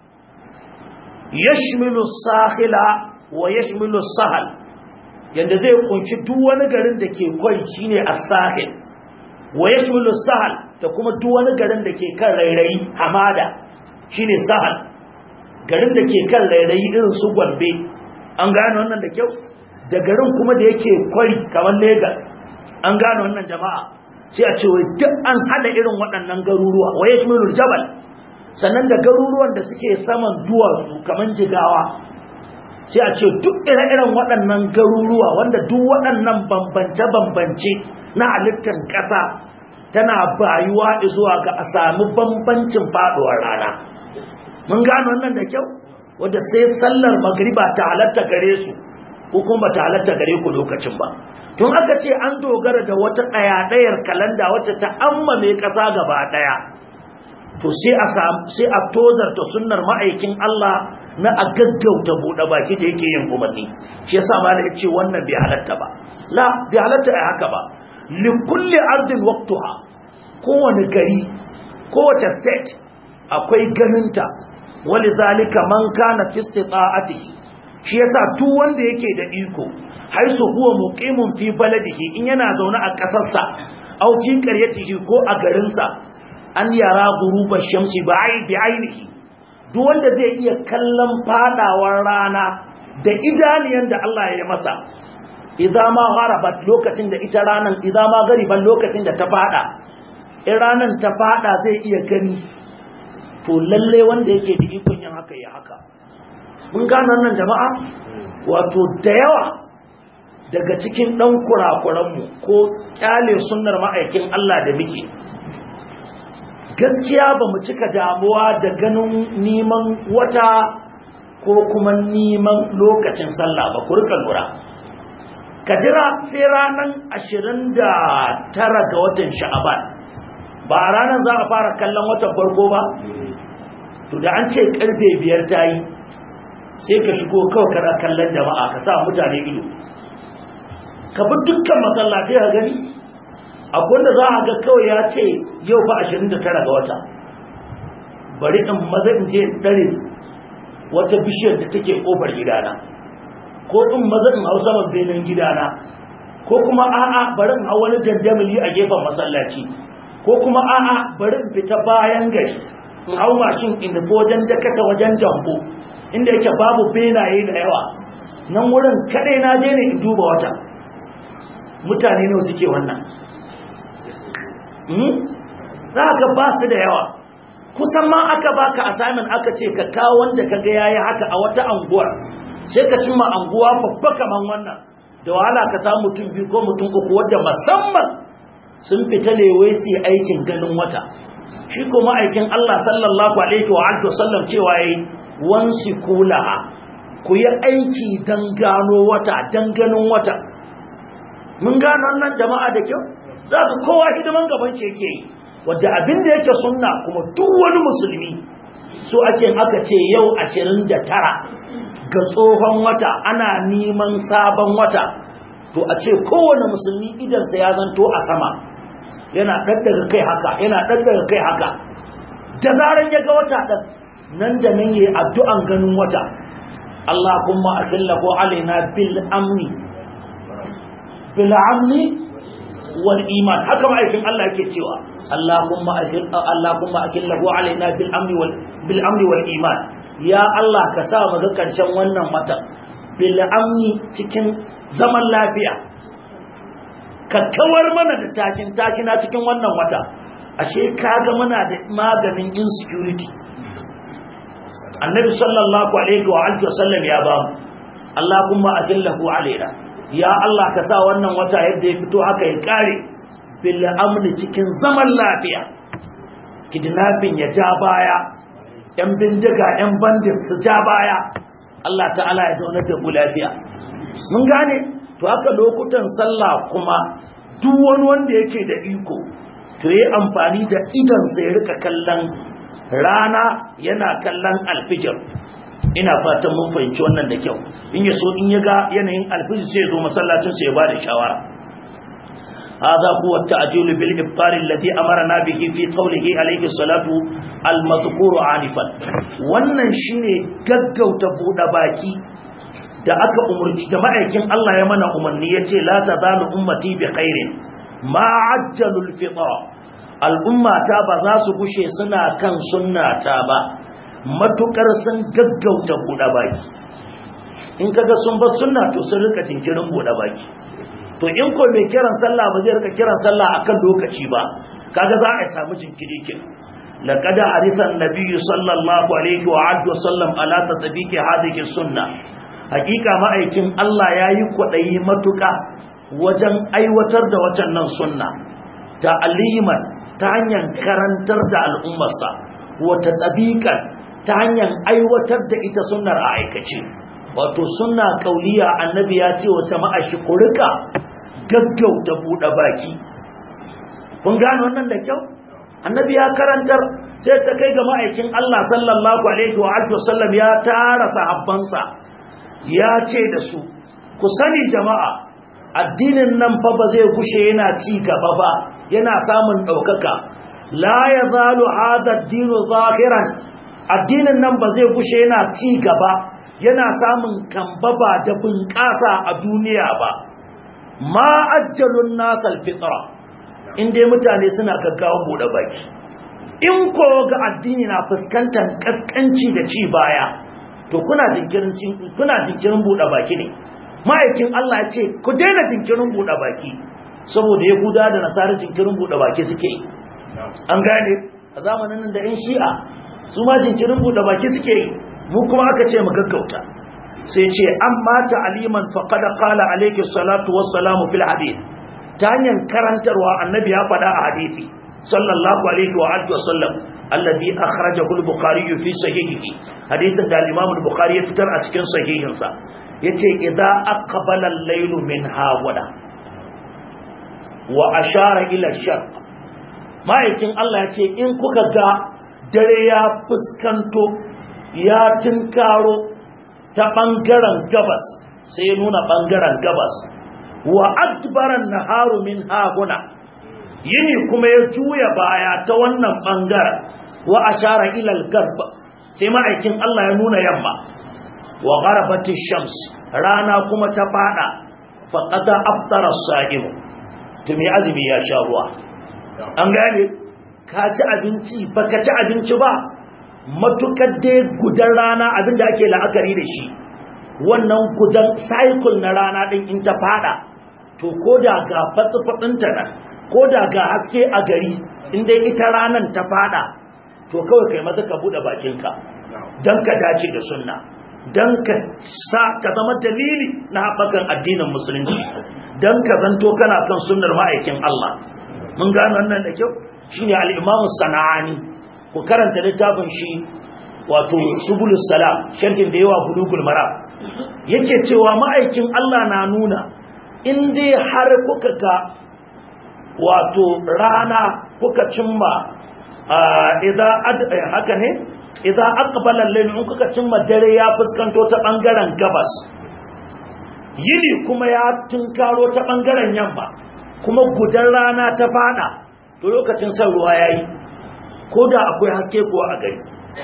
yashmilu sahila wa yashmilu sahal yanda zai kunshi duk wani garin da ke kwai shine as-sahil wa yashmilu sahal da kuma duk wani garin da ke kan rairayi hamada shine sahal garin da ke kan rairayi irin su Gombe an gane wannan da kyau da garin kuma da yake kwari kamar Lagos an gane wannan jama'a sai a ce wai duk an hada irin waɗannan garuruwa wa yashmilu jabal sannan da garuruwan da suke saman duwatsu kamar jigawa sai a ce duk ire-iren waɗannan garuruwa wanda duk waɗannan bambance-bambance na halittar ƙasa tana bayuwa zuwa ga a sami bambancin faɗuwar rana mun gano wannan da kyau wadda sai sallar magriba ta halatta gare su ko kuma ta halatta gare ku lokacin ba tun aka ce an dogara da wata ɗaya-ɗayar kalanda wacce ta ammame ƙasa gaba ɗaya to sai a sai a tozarta sunnar ma'aikin Allah na a gaggauta buɗe baki da yake yin umarni shi yasa ma da ce wannan bai halatta ba la bai halatta ai haka ba li kulli ardin waqtuha kowane gari kowace state akwai ganinta walizalika man kana fi istita'atihi shi yasa duk wanda yake da iko haisu huwa muqimun fi baladihi in yana zaune a kasarsa aw fi qaryatihi ko a garinsa an yara gurubar shamsi bi ainihi duk wanda zai iya kallon fadawar rana da idaniyan da Allah ya masa idza ma gharabat lokacin da ita ranan idza ma gariban lokacin da ta fada in ranan ta fada zai iya gani to lalle wanda yake da ikon yin haka ya haka mun gano nan jama'a wato da yawa daga cikin dan kurakuranmu ko kyale sunnar ma'aikin Allah da muke gaskiya ba mu cika damuwa da ganin neman wata ko kuma neman lokacin sallah ba kurka lura ka jira sai ranar ashirin da tara ga watan sha'aban ba a ranar za a fara kallon watan farko ba to da an ce karfe biyar ta yi sai ka shigo kawai kana kallon jama'a ka sa mutane ido ka bi dukkan masallatai ka gani abinda za a ga kawai ya ce yau fa 29 ga wata bari in maza in je dare wata bishiyar da take kofar gidana ko in maza in hau saman benin gidana ko kuma a'a bari in hau wani dandamali a gefen masallaci ko kuma a'a bari in fita bayan gari in hau mashin in nufi wajen dakata wajen dambo inda yake babu benaye da yawa nan wurin kadai na je ne in duba wata mutane ne suke wannan za ka ba su da yawa kusan ma aka baka assignment aka ce ka kawo wanda ka ga yayi haka a wata anguwar sai ka cimma anguwa babba kaman wannan da wahala ka samu mutum biyu ko mutum uku wadda musamman sun fita ne wai su aikin ganin wata shi kuma aikin Allah sallallahu alaihi wa alihi wasallam cewa yayi wansi kulaha ku yi aiki dan gano wata dan ganin wata mun gano wannan jama'a da kyau za ka kowa hidiman gaban ce yake yi wadda abin da yake sunna kuma duk wani musulmi so ake aka ce yau 29 ga tsohon wata ana neman sabon wata to a ce kowane musulmi idansa ya zanto a sama yana ɗaɗɗaga kai haka yana ɗaɗɗaga kai haka da zaran ya ga wata ɗan nan da nan yayi addu'an ganin wata Allah kuma adillahu alaina bil amni bil amni wal iman haka ma'aikin Allah yake cewa Allahumma ajil Allahumma akillahu alaina bil amni wal bil amni wal iman ya Allah ka sa mu ga karshen wannan wata bil amni cikin zaman lafiya ka kawar mana da takin takina cikin wannan wata ashe kaga muna da maganin insecurity annabi sallallahu alaihi wa alihi wasallam ya ba mu Allahumma ajillahu alaina ya Allah ka sa wannan wata yadda ya fito haka ya kare bil amni cikin zaman lafiya kidnapping ya ja baya yan bindiga yan bandit su ja baya Allah ta'ala ya zauna da mu lafiya mun gane to haka lokutan sallah kuma duk wani wanda yake da iko to yi amfani da idan sai rika kallon rana yana kallon alfijir ina fatan mun fahimci wannan da kyau in ya so in ya ga yanayin alfijir sai ya zo masallacin sai ya ba da shawara هذا هو التعجيل بالإبطال الذي أمرنا به في قوله عليه الصلاة المذكور عنفا wannan shine gaggauta buɗe baki da aka umurci da ma'aikin Allah ya mana umarni yace la tazalu ummati bi khairin ma ajjalul fitra al'ummata ba za su gushe suna kan sunnata ba matukar sun gaggauta buɗe baki in kaga sun bar sunna to sun rika jinkirin buɗe baki to in ko mai kiran sallah ba zai rika kiran sallah akan lokaci ba kaga za a samu jinkiri kin laqad harisan nabiyyu sallallahu alaihi wa alihi wa sallam ala tatbiqi hadhihi sunna hakika ma'aikin Allah yayi kwadayi matuka wajen aiwatar da wacannan sunna ta aliman ta hanyar karantar da al'ummarsa wata tabiqan ta hanyar aiwatar da ita sunnar a aikace wato sunna kauliya annabi ya ce wata ma'ashi ku rika gaggauta buɗe baki kun gane wannan da kyau annabi ya karantar sai ta kai ga ma'aikin Allah sallallahu alaihi wa alihi wasallam ya tara sahabbansa ya ce da su ku sani jama'a addinin nan fa ba zai kushe yana ci gaba ba yana samun ɗaukaka la yazalu hadha ad-dinu zahiran addinin nan ba zai kushe yana ci gaba yana samun kambaba da bunƙasa a duniya ba ma ajjalun nasal fitra inda mutane suna gaggawa bude baki in ko ga addini na fuskantar kaskanci da ci baya to kuna jinkirin kuna jinkirin bude baki ne ma'aikin Allah ya ce ku daina jinkirin bude baki saboda yahuda da nasara jinkirin bude baki suke yi an gane a zamanin nan da yan shi'a su ma jinkirin bude baki suke yi mu kuma aka ce mu gaggauta sai ce an mata aliman faƙada ƙala alaiki salatu wassalamu fil hadith ta hanyar karantarwa annabi ya faɗa a hadithi sallallahu alaihi wa alihi wasallam alladhi akhrajahu al-bukhari fi sahihihi hadithin da al-imam al-bukhari ya fitar a cikin sahihinsa yace idza aqbala al-laylu min hawada wa ashara ila sharq ma'aikin Allah ya ce in kuka ga dare ya fuskanto ya tinkaro ta ɓangaren gabas sai ya nuna ɓangaren gabas wa adbaran naharu min haguna yini kuma ya juya baya ta wannan ɓangaren wa ashara ilal garba sai ma'aikin Allah ya nuna yamma wa gharabati shams rana kuma ta fada faqada aftara as-sa'im to me azumi ya sha ruwa an gane ka ci abinci baka ci abinci ba matukar dai gudan rana abinda ake la'akari da shi wannan gudan cycle na rana din in ta fada to ko da ga fatsi-fatsinta nan ko da ga haske a gari inda ita ranan ta fada to kawai kai maza ka bude bakinka don ka dace da sunna don ka sa ka zama dalili na haɓakan addinin musulunci don ka zanto kana kan sunnar ma'aikin Allah mun gano wannan da kyau shine al-imamu sana'ani ku karanta littafin shi wato subulus salam sharhin da yawa bulugul mara yake cewa ma'aikin Allah na nuna in dai har kuka ga wato rana kuka cimma idan haka ne idan aqbala al-layl in kuka cimma dare ya fuskanto ta bangaren gabas yini kuma ya tunkaro ta bangaren yamma kuma gudan rana ta fada to lokacin san ruwa yayi ko da akwai haske ko a gari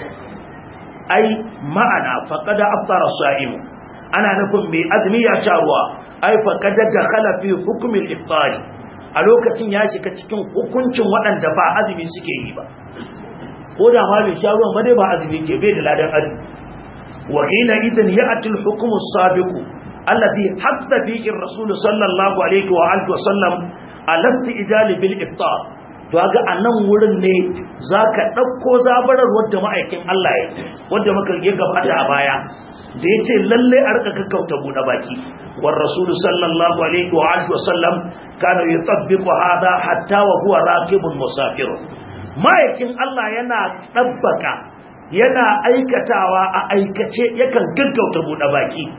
ai ma'ana faqada aftara sa'im ana nufin mai azumi ya sha ruwa ai faqada dakhala fi hukm al-iftari a lokacin ya shiga cikin hukuncin waɗanda ba azumi suke yi ba ko da ma bai sha ruwan ba dai ba azumi ke bai da ladan azumi wa hina idan ya'ti al-hukm as-sabiq alladhi hatta fihi ar-rasul sallallahu alaihi wa alihi wa sallam alatti ijali bil iftar to ga a nan wurin ne za ka ɗauko zabarar wadda ma'aikin Allah ya wadda muka rige gabata a baya da ya ce lalle a rika kakkauta buɗe baki war rasulu sallallahu alaihi wa alihi wasallam kana yutabbiqu hada hatta wa huwa raqibun musafir ma'aikin Allah yana ɗabbaka yana aikatawa a aikace yakan gaggauta buɗe baki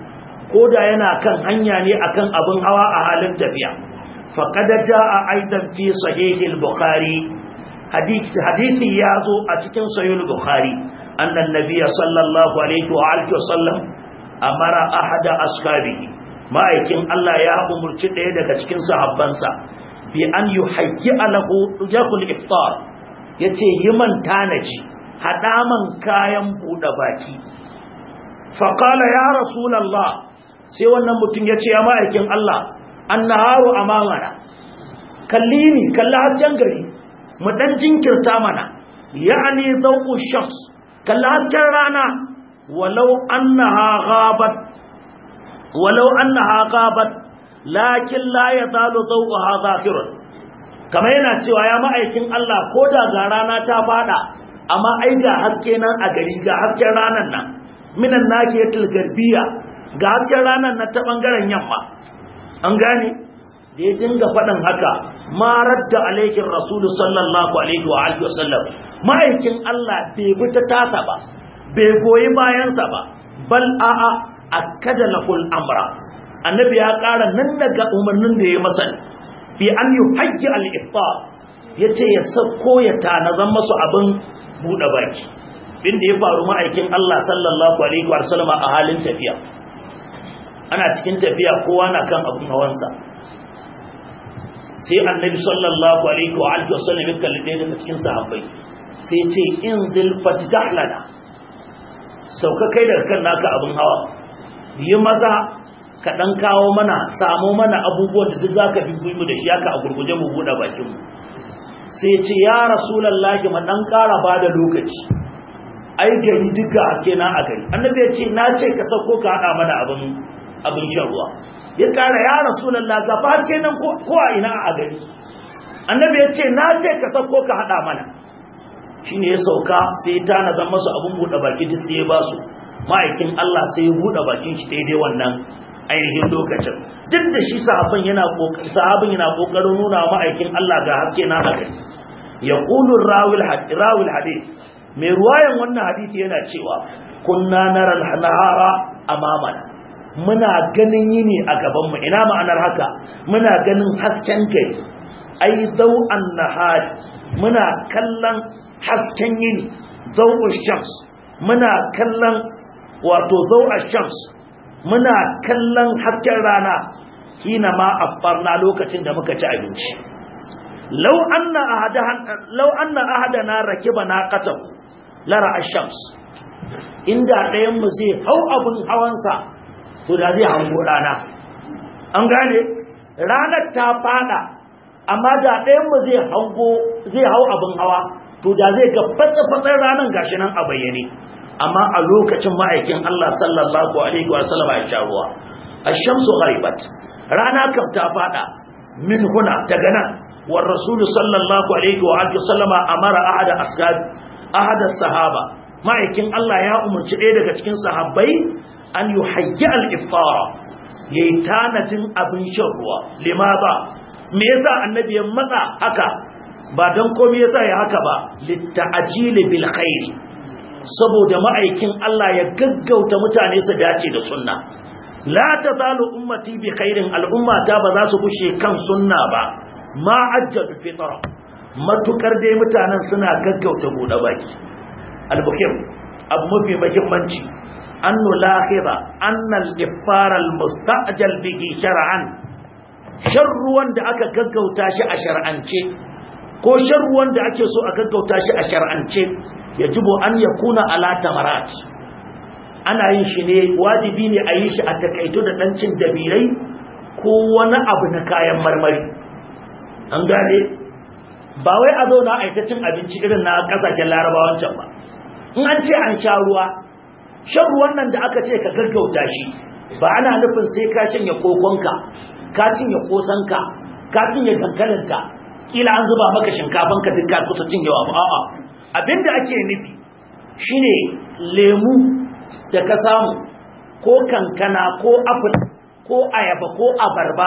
ko da yana kan hanya ne akan abin hawa a halin tafiya faqad jaa aidan fi sahih al-bukhari hadithi ya zo a cikin sahih al-bukhari annan nabiyya sallallahu alaihi wa alihi wasallam amara ahada ashabihi ma'aikin Allah ya umurci ɗaya daga cikin sahabbansa bi an yuhayyi alahu yakul iftar yace yi man tanaji hada man kayan bude baki fa qala ya rasulullah sai wannan mutum yace ya ma'aikin Allah annaharu amamana kallini kalla hasken gari mu dan jinkirta mana ya'ni dawqu shams kalla hasken rana walau annaha ghabat walau annaha ghabat lakin la yazalu dawquha zahirun kamar yana cewa ya ma'aikin Allah ko da ga rana ta fada amma ai ga haske nan a gari ga hasken ranan nan minan nakiyatul garbiya ga hasken ranan nan ta bangaren yamma an gane da ya dinga faɗin haka marar da alaikin rasulu sallallahu alaihi wa alihi wasallam ma'aikin Allah bai bi ta tasa ba bai goyi bayansa ba bal a'a akkada lahul amra annabi ya ƙara nan daga umarnin da ya masa bi an yuhajji al-iftar yace ya sako ya tanazan masu abin buɗe baki bin da ya faru ma'aikin Allah sallallahu alaihi wa sallam a halin tafiya ana cikin tafiya kowa na kan abin hawansa sai annabi sallallahu alaihi wa alihi wasallam ya kalli ɗaya daga cikin sahabbai sai ce in zil fatah lana sauka kai daga kan naka abin hawa yi maza ka dan kawo mana samu mana abubuwan da duk zaka bi mu da shi haka a gurguje mu buɗe bakin mu sai ce ya rasulullahi ma dan ƙara bada lokaci ai gari duka haske na a gari annabi ya ce na ce ka sauko ka haɗa mana abin abin shan ruwa ya kara ya rasulallah gaba kenan ko a ina a gari annabi ya ce na ce ka sako ka hada mana shine ya sauka sai ta nazar masu abun bude baki duk sai ya ba su ma'aikin Allah sai ya bude bakin shi daidai wannan ainihin lokacin duk da shi sahabban yana kokarin sahabin yana kokarin nuna ma'aikin Allah ga haske na haka yaqulu rawil hadith rawil hadith mai ruwayan wannan hadisi yana cewa kunna nara al-nahara amamana muna ganin yini a gabanmu ina ma'anar haka muna ganin hasken gari ai zau'an nahari muna kallon hasken yini zau'ul shams muna kallon wato zau'ar shams muna kallon hasken rana hina ma affarna lokacin da muka ci abinci law anna ahadan law anna ahadana rakiba naqatan lara ash-shams inda ɗayan mu zai hau abun hawansa to da zai hango rana an gane ranar ta fada amma da ɗayan mu zai hango zai hau abin hawa to da zai ga fatsa-fatsar ranar gashi nan a bayyane amma a lokacin ma'aikin Allah sallallahu alaihi wa sallam ya sha ruwa ash-shamsu gharibat rana kam ta fada min huna daga nan war rasul sallallahu alaihi wa alihi sallama amara ahada asgad ahada sahaba ma'aikin Allah ya umarci ɗaya daga cikin sahabbai an yi haƙƙi al'ifara ya yi tanajin abin shan ruwa lima ba me yasa annabi ya matsa haka ba don komi yasa ya haka ba litta'ajili bil khairi saboda ma'aikin Allah ya gaggauta mutane su dace da sunna la tazalu ummati bi khairin al'ummata ba za su bushe kan sunna ba ma ajjalu fitra matukar dai mutanen suna gaggauta bude baki al-bukhari abu mafi muhimmanci أن نلاحظ أن الإفطار المستعجل به شرعا شر وند أكا كغو تاشي أشرعنشي ko sharru wanda ake so a gaggauta shi a shar'ance yajibu an yakuna ala tamarat ana yin shi ne wajibi ne a yi shi a takaito da dan cin dabirai ko wani abu na kayan marmari an gane ba wai a zauna a ita cin abinci irin na kasashen larabawan can ba in an ce an sha ruwa shan ruwan nan da aka ce ka gaggauta shi ba ana nufin sai ka shanye kokonka ka cinye kosanka ka cinye dankalinka kila an zuba maka shinkafanka duk ka kusa cinyewa ba a'a abinda ake nufi shine lemu da ka samu ko kankana ko apple ko ayaba ko abarba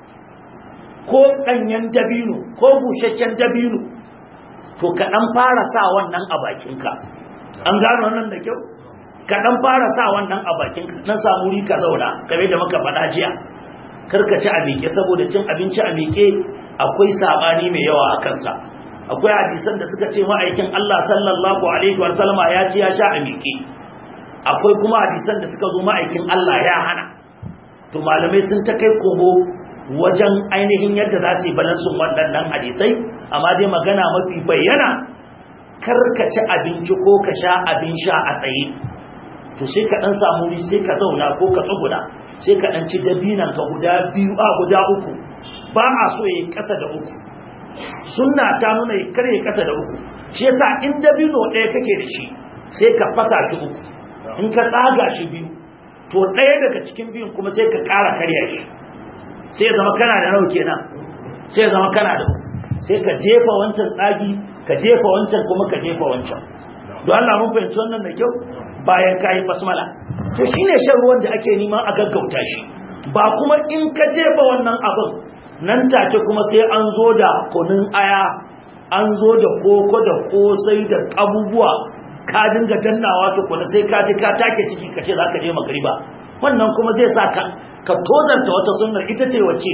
ko ɗanyen dabino ko busasshen dabino to ka ɗan fara sa wannan a bakinka an gano nan da kyau ka dan fara sa wannan a bakin ka dan samu ri ka zauna kamar da muka faɗa jiya karka ci a miƙe saboda cin abinci a miƙe akwai sabani mai yawa a kansa akwai hadisan da suka ce ma'aikin Allah sallallahu alaihi wa sallama ya ci ya sha a miƙe akwai kuma hadisan da suka zo ma'aikin Allah ya hana to malamai sun ta kai kogo wajen ainihin yadda za su yi balansun waɗannan hadisai amma dai magana mafi bayyana karka ci abinci ko ka sha abin sha a tsaye to sai ka dan samu wuri sai ka zauna ko ka tsuguna sai ka dan ci dabinan ka guda biyu a guda uku ba a so yayi kasa da uku sunna ta nuna ya kare kasa da uku shi yasa in dabino ɗaya kake da shi sai ka fasa shi uku in ka tsaga shi biyu to ɗaya daga cikin biyun kuma sai ka ƙara karya shi sai ya zama kana da nawa kenan sai ya zama kana da uku sai ka jefa wancan tsagi ka jefa wancan kuma ka jefa wancan don Allah mun fahimci wannan da kyau bayan kayi basmala to shine shan ruwan da ake neman a gaggauta shi ba kuma in ka jefa wannan abin nan take kuma sai an zo da kunun aya an zo da koko da kosai da abubuwa ka dinga dannawa to kuma sai ka ji ka take ciki ka ce za ka je magriba wannan kuma zai sa ka ka tozarta wata sunnar ita ce wacce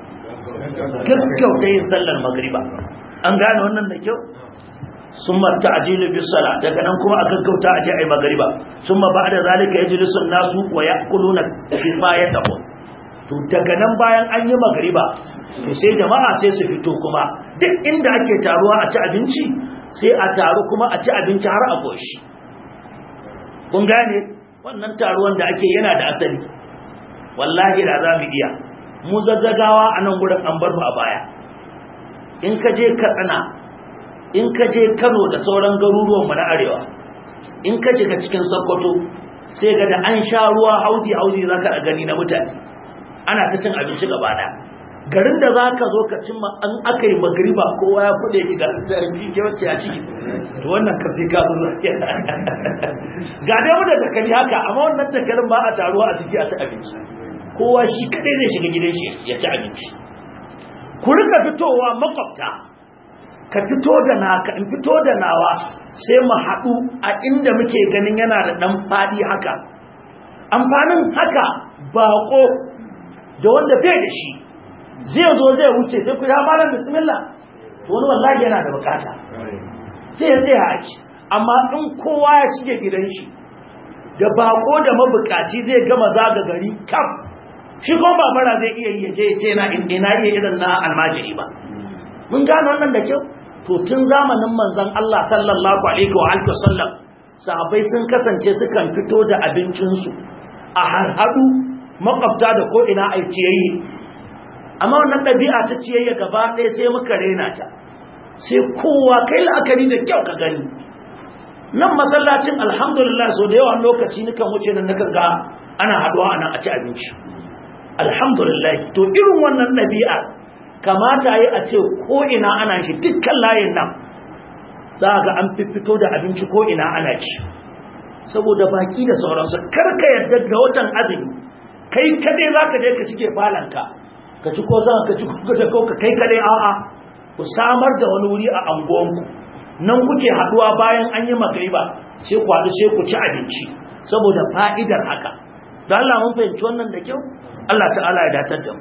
gaggauta yin sallar magriba an gane wannan da kyau sun marta a jilu biyu sala daga nan kuma a gaggauta a je a yi magariba sun ma ba da zalika ya jiri sun nasu wa ya kulu na ya tabo to daga nan bayan an yi magariba to sai jama'a sai su fito kuma duk inda ake taruwa a ci abinci sai a taru kuma a ci abinci har a goshi kun gane wannan taruwan da ake yana da asali wallahi da za mu iya mu zazzagawa a nan gurin an bar mu a baya in ka je katsina in ka je kano da sauran garuruwanmu na arewa in ka shiga cikin sokoto sai ga da an sha ruwa hauji hauji za ka gani na mutane ana ta cin abinci gaba da garin da za ka zo ka cimma an aka yi magriba kowa ya kuɗe ki ga ke wacce a ciki to wannan ka sai ka zo ga dai mu da takali haka amma wannan takalin ba a taruwa a ciki a ci abinci kowa shi kadai zai shiga gidan shi ya ci abinci ku rika fitowa makwabta ka fito da naka in fito da nawa sai mu haɗu a inda muke ganin yana da ɗan faɗi haka amfanin haka baƙo da wanda bai da shi zai zo zai wuce sai ku ya malam bismillah to wani wallahi yana da bukata sai ya tsaya a ci amma in kowa ya shige gidan shi da baƙo da mabukaci zai gama zaga gari kaf shi kuma ba mara zai iya yi je ce na ina iya irin na almajiri ba mun gano wannan da kyau to tun zamanin manzon Allah sallallahu alaihi wa alihi wasallam sahabbai sun kasance sukan fito da abincinsu a harhadu makwabta da ko ina ai ciyayi amma wannan ɗabi'a ta ciyayya gaba ɗaya sai muka rena ta sai kowa kai la'akari da kyau ka gani nan masallacin alhamdulillah so da yawan lokaci nukan wuce nan nakan ga ana haduwa anan a ci abinci alhamdulillah to irin wannan ɗabi'a kamata yi a ce ko ina ana shi dukkan layin nan za ga an fito da abinci ko ina ana ci saboda baki da sauransu karka yadda ga watan azumi kai kadai za ka je ka shige falanka ka ci ko zan ka ci ko ka kai kadai a'a ku samar da wani wuri a anguwanku nan kuke haduwa bayan an yi magriba sai ku haɗu sai ku ci abinci saboda fa'idar haka da Allah mun fahimci wannan da kyau Allah ta'ala ya datar da mu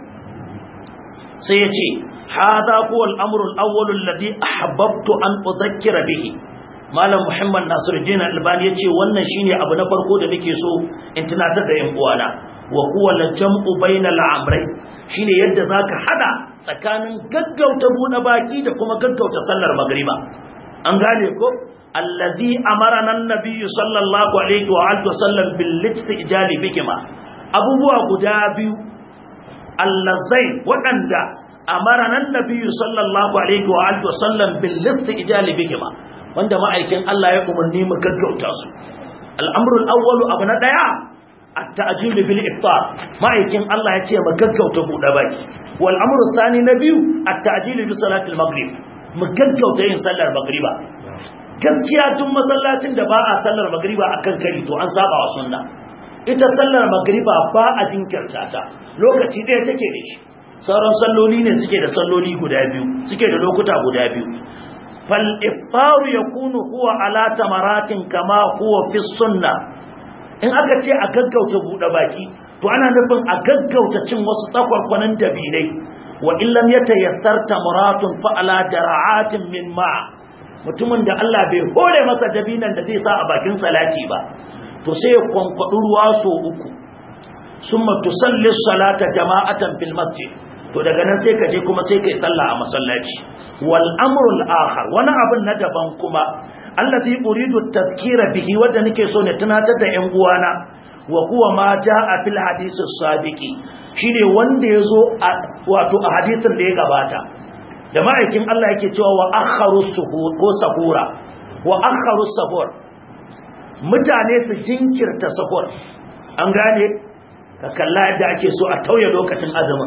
sai ya ce hada huwa al-amru al-awwal alladhi ahbabtu an udhakkira bihi malam muhammad nasiruddin albani yace wannan shine abu na farko da nake so in tunatar da yan uwana wa huwa al-jam'u bayna al-amrayn shine yadda zaka hada tsakanin gaggauta bude baki da kuma gaggauta sallar magriba an gane ko alladhi amarana an-nabiy sallallahu alaihi wa alihi wasallam bil istijali bikima abubuwa guda biyu allazai waɗanda amarana an-nabiy sallallahu alaihi wa alihi wasallam bil istijali bikima wanda ma'aikin Allah ya umarni mu gaggauta su al-amru al-awwal abu na daya at-ta'jil bil iftar ma'aikin Allah ya ce mu gaggauta buɗe baki wal amru thani na biyu at-ta'jil bi salati al-maghrib mu gaggauta yin sallar magriba gaskiya tun masallacin da ba a sallar magriba akan kari to an saba wa sunna ita sallar magriba ba a jinkirta ta lokaci ɗaya take da shi sauran salloli ne suke da salloli guda biyu suke da lokuta guda biyu fal iftaru yakunu huwa ala tamaratin kama huwa fi sunna in aka ce a gaggauta buɗe baki to ana nufin a gaggauta cin wasu tsakwarkwanin dabinai wa illam ya tayassar tamaratun fa'ala dara'atin min ma mutumin da Allah bai hore masa dabinan da zai sa a bakin salati ba to sai ya kwankwaɗi ruwa so uku summa tusalli salata jama'atan fil masjid to daga nan sai ka je kuma sai kai sallah a masallaci wal amrul akhar wani abin na daban kuma allazi uridu tadhkira bihi wanda nake so ne tunatar da ƴan uwana wa huwa ma jaa fil hadith as-sabiqi shine wanda yazo wato a hadisin da ya gabata da ma'aikin Allah yake cewa wa akharu suhur ko sahura wa akharu sahur mutane su jinkirta sahur an gane ka kalla yadda ake so a tauye lokacin azumin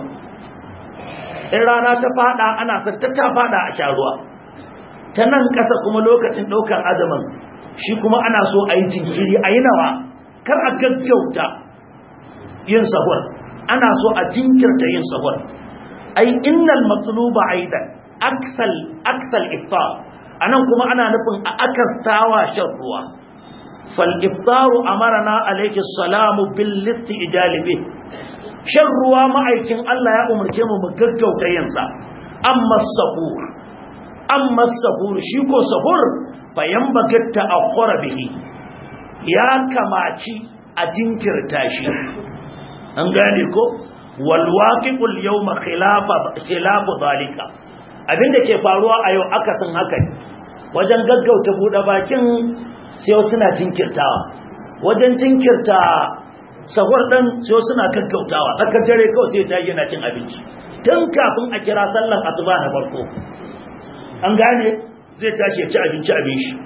in rana ta fada ana sarta ta fada a sha ruwa ta nan ƙasa kuma lokacin ɗaukar azumin shi kuma ana so a yi jinkiri a yi nawa kar a gaggauta yin sahur ana so a jinkirta yin sahur ai innal matluba aidan aksal aksal iftar anan kuma ana nufin a akastawa shan ruwa fal iftaru amarna alayhi salamu bil istijalibi shan ruwa ma'aikin Allah ya umarce mu mu gaggauta yin sa amma sahur amma sahur shi ko sahur bayan bagatta akhara bihi ya kamaci a jinkirta shi an gane ko wal waqi'ul yawma khilafa khilafu zalika abinda ke faruwa a yau akasin haka wajen gaggauta bude bakin sai suna jinkirtawa wajen jinkirta sahur din sai suna gaggautawa tsakar dare kawai sai ta yana cin abinci tun kafin a kira sallan asuba na farko an gane zai tashi ya ci abinci abin shi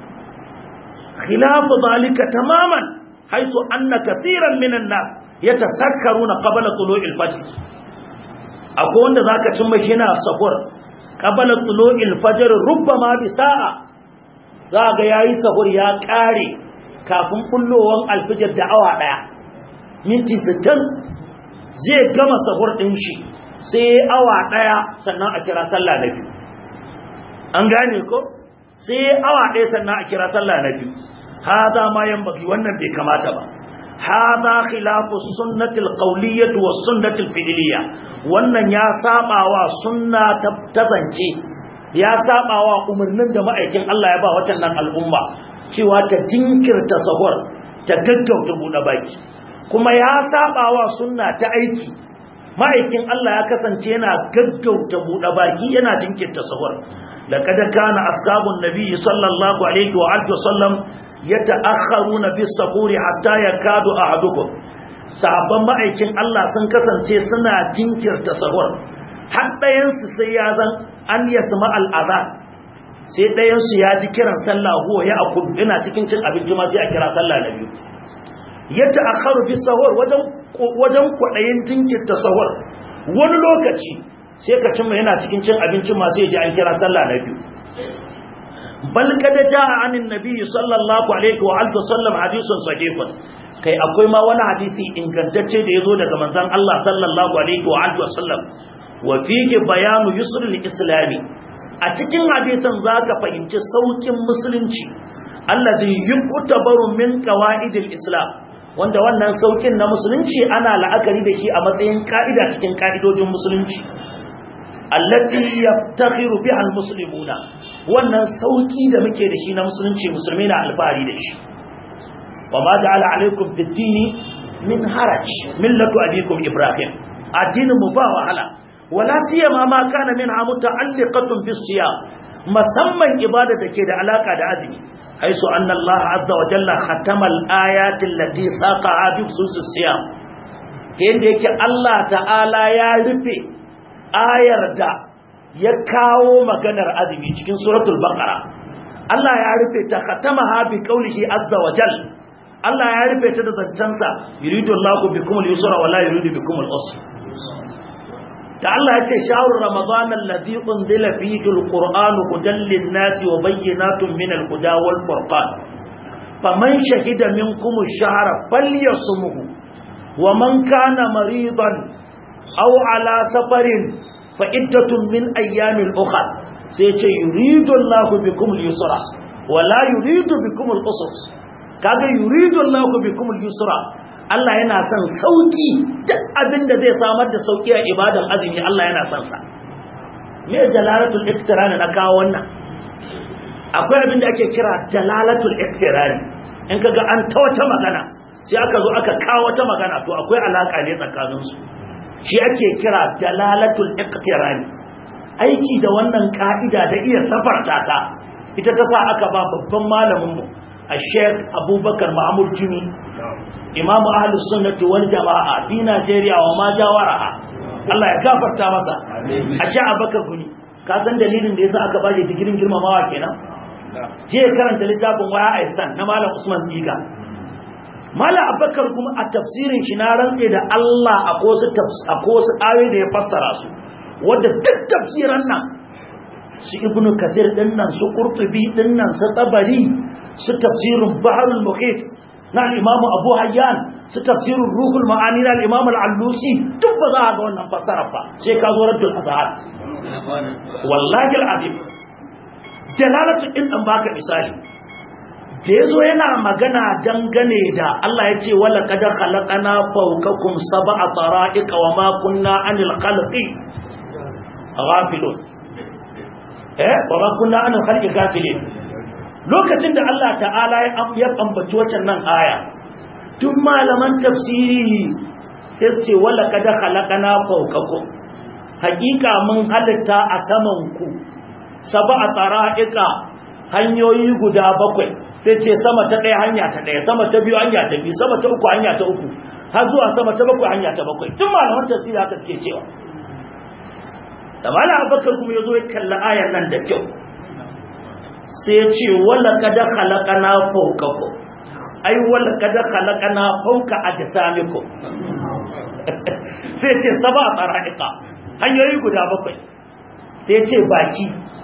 khilafu zalika tamaman haitu anna kathiran minan nas yatasakkaruna qabla tulu'il fajr akwai wanda zaka cimma shi na sahur qabla tulu'il fajr rubbama bi sa'a zaka yayi sahur ya kare kafin kullowan alfijir da awa daya minti 60 zai gama sahur din shi sai awa daya sannan a kira sallah na biyu an gane ko sai awa daya sannan a kira sallah na biyu hada ma yanbaghi wannan bai kamata ba hada khilafu sunnatil qawliyyah was sunnatil fi'liyyah wannan ya sabawa sunna ta zance ya sabawa umarnin da ma'aikin Allah ya ba wacan nan al'umma cewa ta jinkirta sahur ta gaggauta buɗe baki kuma ya sabawa sunna ta aiki ma'aikin Allah ya kasance yana gaggauta buɗe baki yana jinkirta sahur laqad kana ashabun nabi sallallahu alaihi wa alihi wasallam yata'akharuna bis sahuri hatta yakadu ahadukum sahabban ma'aikin Allah sun kasance suna jinkirta sahur har ɗayan su sai ya zan an yasma al-adhan sai ɗayan su ya ji kiran sallah huwa ya akul ina cikin cin abinci ma sai a kira sallah na biyu yadda akharu bis sahur wajen wajen kwadayin jinkirta sahur wani lokaci sai ka cimma yana cikin cin abinci ma sai ya ji an kira sallah na biyu bal kada jaa anin nabi sallallahu alaihi wa alihi wasallam hadithun sahihun kai akwai ma wani hadisi ingantacce da yazo daga manzon Allah sallallahu alaihi wa alihi wasallam wa fihi bayanu yusrul islami a cikin hadisin zaka fahimci saukin musulunci alladhi yuqtabaru min qawaidil islam wanda wannan saukin na musulunci ana la'akari da shi a matsayin ka'ida cikin ka'idojin musulunci allati yaftakhiru biha almuslimuna wannan sauki da muke da shi na musulunci musulmi na alfahari da shi wa ma ja'ala alaikum fid-dini min haraj millatu abikum ibrahim addinin mu ba wahala wala siyama ma kana minha muta'alliqatun bis-siyam musamman ibada take da alaka da azumi haisu anna Allah azza wa jalla khatama al-ayati allati saqa'a bi khusus siyam yanda yake Allah ta'ala ya rufe ayar da ya kawo maganar azumi cikin suratul baqara Allah ya rufe ta khatamaha bi qawlihi azza wa jalla Allah ya rufe ta da zancansa yuridu Allahu bikum al-yusra wa la yuridu bikum al-usra da Allah ya ce shahru ramadan alladhi unzila fihi al-qur'an hudan lin-nasi wa bayyinatun min al-huda wal furqan faman shahida minkum ash-shahra falyasumhu wa man kana maridan aw ala safarin fa iddatun min ayyamin ukhra sai ce yuridu Allahu bikum al-yusra wa la yuridu bikum al-usra kaga yuridu Allahu bikum al-yusra Allah yana son sauki duk abin da zai samar da sauki a ibadan azumi Allah yana son sa me jalalatul iktirani na kawo wannan akwai abin da ake kira jalalatul iktirani in kaga an ta wata magana sai aka zo aka kawo wata magana to akwai alaka ne tsakanin su shi ake kira jalalatul iktirani aiki da wannan ka'ida da iya safarta ta ita ta sa aka ba babban malamin mu الشيخ أبو بكر معمول جمي إمام أهل السنة والجماعة في نيجيريا وما جاورها Allah ya gafarta masa a sha abakar guni ka san dalilin da yasa aka baje digirin girmamawa kenan je karanta littafin waya a istan na malam Usman Tsiga malam abakar kuma a tafsirin shi na rantse da Allah a kosu a kosu ayoyi da ya fassara su wanda duk tafsiran nan su ibnu kathir din nan su qurtubi din nan su tabari su tafsirin baharul muhit na al-imamu abu hayyan su tafsirin ruhul ma'ani na al-imamu al-allusi duk ba za a ga wannan fassara ba sai ka zo raddul azhar wallahi al-azim dalalatu in dan baka misali da yazo yana magana dangane da Allah ya ce wala qad khalaqana fawqakum sab'a tara'iqa wa ma kunna 'anil khalqi ghafilun eh wa ma kunna 'anil khalqi ghafilin lokacin da Allah ta'ala ya ambaci wacan nan aya tun malaman tafsiri sai su ce wala kada khalaqana fawqakum hakika mun halitta a saman ku sab'a tara'iqa hanyoyi guda bakwai sai ce sama ta ɗaya hanya ta ɗaya sama ta biyu hanya ta biyu sama ta uku hanya ta uku har zuwa sama ta bakwai hanya ta bakwai tun malaman tafsiri haka suke cewa da malam abubakar kuma ya zo ya kalli ayan nan da kyau sai ce wala kada khalaqana fawqakum ai wala kada khalaqana fawqa ajsamikum sai ce saba tsara'iqa hanyoyi guda bakwai sai ce baki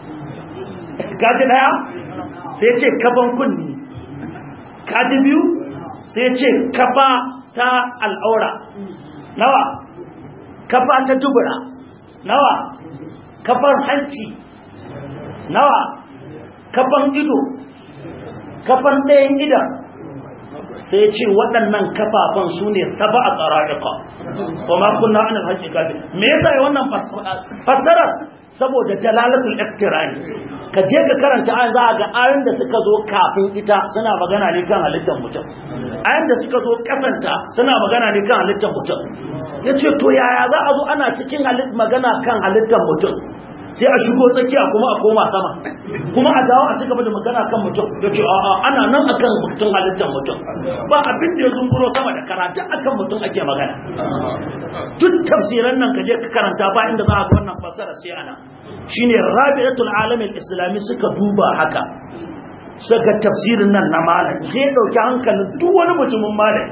kaji daya sai ce kaban kunni kaji biyu sai ce kafa ta al'aura nawa kafa ta dubura nawa kafar hanci nawa kafan ido kafan ɗayan idan sai ce waɗannan kafafan su ne saba a tsararrika kuma kuna ana hajji gabi me yasa yi wannan fassarar saboda dalalatul iktirani ka je ka karanta an za a ga ayoyin da suka zo kafin ita suna magana ne kan halittar mutum ayoyin da suka zo kasanta suna magana ne kan halittar mutum ya ce to yaya za a zo ana cikin magana kan halittar mutum sai a shigo tsakiya kuma a koma sama kuma a dawo a ci gaba da magana kan mutum ya ce a'a ana nan akan mutum halittar mutum ba abin da ya zunguro sama da karatu akan mutum ake magana duk tafsiran nan kaje ka karanta ba inda za a ga wannan fasara sai ana shine rabi'atul alamin islami suka duba haka saka tafsirin nan na malam sai dauki hankalin duk wani mutumin malami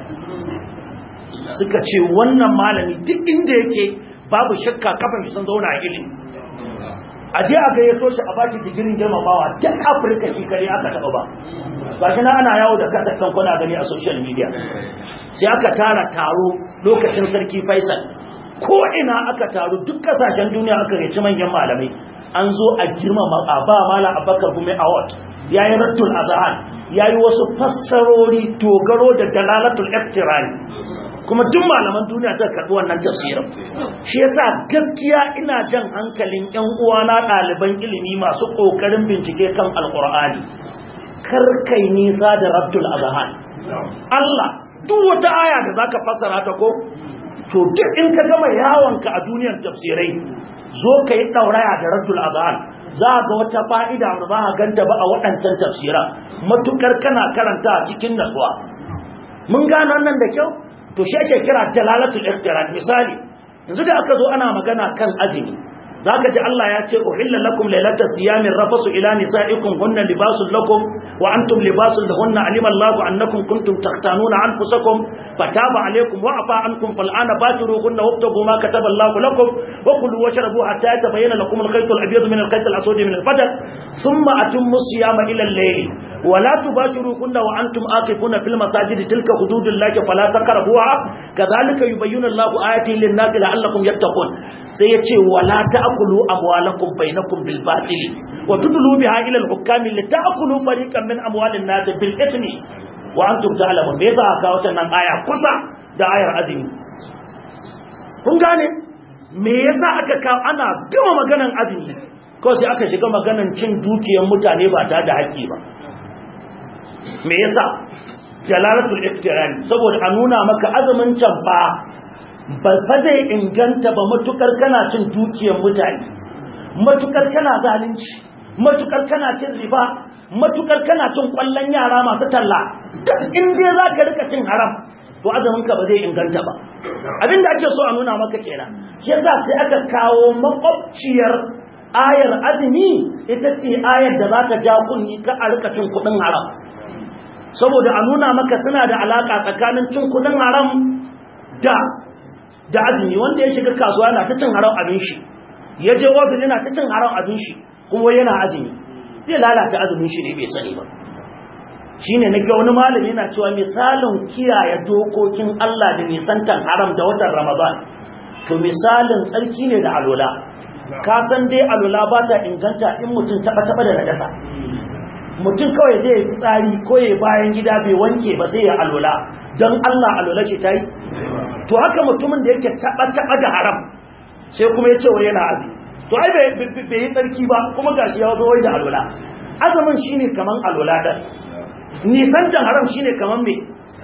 suka ce wannan malami duk inda yake babu shakka kafin sun zauna a ilimi a je a gayyato shi a baki digirin girmamawa duk afirka shi kare aka taɓa ba ba shi na ana yawo da kasa kan kuna gani a social media sai aka tara taro lokacin sarki faisal ko ina aka taru duk kasashen duniya aka reci manyan malamai an zo a girmama a ba mala abakar gume award ya yi rattul azahar ya yi wasu fassarori dogaro da dalalatul iftirani kuma duk malaman duniya ta karɓi wannan tafsirin shi yasa gaskiya ina jan hankalin ƴan uwana ɗaliban ilimi masu ƙoƙarin bincike kan alƙur'ani kar kai nisa da rabtul azhan Allah duk wata aya da zaka fassara ta ko to duk in ka gama yawonka a duniyar tafsirai zo ka yi ɗauraya da rabtul azhan za ga wata fa'ida da ba a ganta ba a waɗancan tafsira matukar kana karanta cikin natsuwa mun gano nan da kyau to shi ake kira dalalatul ikhtiran misali yanzu da aka zo ana magana kan azumi zaka ji Allah ya ce uhilla lakum laylatas siyami rafasu ila nisaikum hunna libasul lakum wa antum libasul lahunna alima Allahu annakum kuntum takhtanuna anfusakum fataba alaykum wa afa ankum fal'ana batiruhunna wabtagu ma kataba Allahu lakum wa kulu washrabu hatta yatabayyana lakum al-khayt al-abyad min al-khayt al-aswad min al-fajr thumma atimmu siyama ila al-layl ولا تباشروهن وانتم عاكفون في المساجد تلك حدود الله فلا تقربوها كذلك يبين الله آياته للناس لعلكم يتقون سيتي ولا تأكلوا أموالكم بينكم بالباطل وتدلوا بها إلى الحكام لتأكلوا فريقا من أموال الناس بالإثم wa antum ta'lamun me yasa aka wata nan aya kusa da ayar azumi kun gane me yasa aka kawo ana gama maganan azumi ko sai aka shiga maganan cin dukiyar mutane ba tare da haƙƙi ba me yasa jalalatul iftirani saboda a nuna maka azumin can ba ba fa zai inganta ba matukar kana cin dukiyar mutane matukar kana zalunci matukar kana cin riba matukar kana cin kwallon yara masu talla in dai za ka rika cin haram to azuminka ba zai inganta ba abinda ake so a nuna maka kenan yasa sai aka kawo makwabciyar ayar azumi ita ce ayar da zaka ja kunni ka a rika cin kudin haram saboda a nuna maka suna da alaka tsakanin cin kudin haram da da azumi wanda ya shiga kasuwa na ta cin haram abin shi ya je ofis yana ta cin haram abin shi kuma yana azumi zai lalata azumin shi ne bai sani ba shine na ga wani malami yana cewa misalin kiyaye dokokin Allah da nisantan haram da watan Ramadan to misalin tsarki ne da alola ka san dai alola ba ta inganta in mutum taba taba da najasa mutum kawai zai yi tsari ko ya bayan gida bai wanke ba sai ya alola don Allah alola shi tayi to haka mutumin da yake taba taba da haram sai kuma ya ce wa yana azumi to ai bai yi tsarki ba kuma gashi ya zo wai da alola azumin shine kaman alola da nisantan haram shine kaman me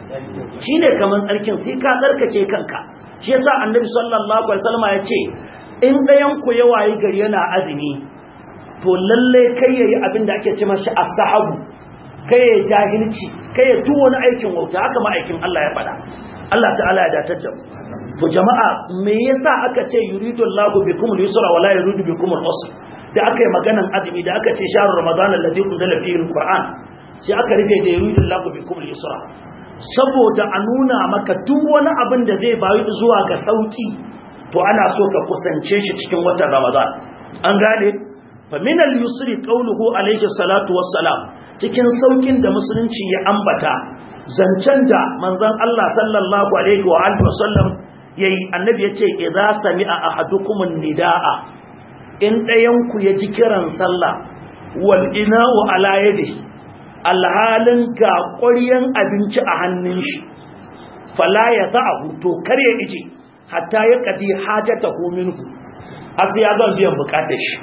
shine kaman tsarkin sai ka tsarkake kanka shi yasa annabi sallallahu alaihi wasallam ya ce in dayan ku ya wayi gari yana azumi to lalle kai yayi abin da ake cewa shi as-sahabu kai ya jahilci kai ya tu wani aikin wauta haka ma aikin Allah ya faɗa Allah ta'ala ya datar da mu to jama'a me yasa aka ce yuridu Allahu bikum al-yusra wa la yuridu bikum al-usra da aka yi maganan azumi da aka ce shahrul ramadan alladhi unzila fihi al-qur'an sai aka rufe da yuridun lagu bi kuma yusra saboda a nuna maka duk wani abin da zai bayu zuwa ga sauki to ana so ka kusance shi cikin watan ramadan an gane fa min al-yusri qawluhu alayhi salatu wassalam cikin saukin da musulunci ya ambata zancen da manzon Allah sallallahu alaihi wa alihi wasallam yayi annabi yace idza sami'a ahadukum nidaa in dayan ku ya ji kiran sallah wal ina'u ala yadihi alhalin ga ƙwaryen abinci a hannun shi fala ya za a huto kar ya ije hatta ya kadi hajjata hominku asu ya zan biyan bukatar shi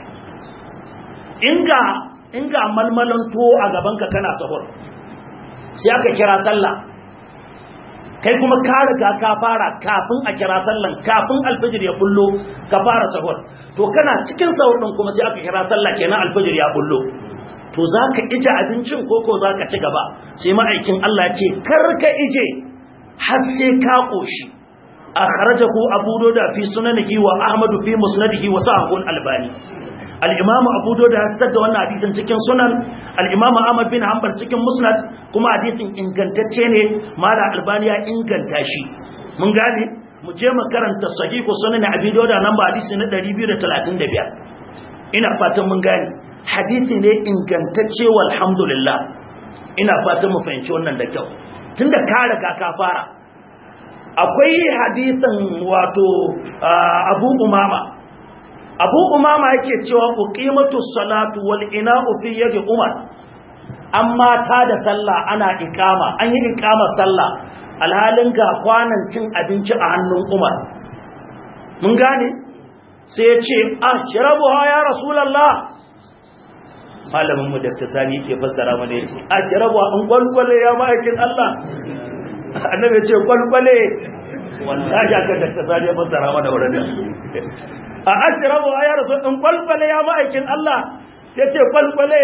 inga malmalan tuwo a gabanka kana sahur sai aka kira sallah kai kuma ka riga ka fara kafin a kira sallan kafin alfajir ya bullo ka fara sahur to kana cikin sahur din kuma sai aka kira sallah kenan alfajir ya bullo to za ka ije abincin koko za ka ci gaba sai ma'aikin Allah ce karka ije har sai ka ƙoshi a kharajahu abu da fi sunanihi wa ahmadu fi musnadihi wa sahihul albani al-imam abu da ya da wannan hadisin cikin sunan al-imam ahmad bin hanbal cikin musnad kuma hadisin ingantacce ne mala albani ya inganta shi mun gane mu je mu karanta sahihu sunan abi da nan ba hadisi na 235 ina fatan mun gane hadisi ne ingantacce walhamdulillah ina fatan mu fahimci wannan da kyau tunda ka riga ka fara akwai hadisin wato Abu Umama Abu Umama yake cewa uqimatu salatu wal ina'u fi yadi Umar amma ta da sallah ana ikama an yi ikamar sallah alhalin ga kwanan cin abinci a hannun Umar mun gane sai ya ce ashrabuha ya rasulullah malamin mu Dr. Sani yake fassara mana yace ashrabu an kwalkwale ya ma'aikin Allah annabi yace kwalkwale wallahi aka Dr. Sani ya fassara mana wannan a ashrabu ya rasul in kwalkwale ya ma'aikin Allah yace kwalkwale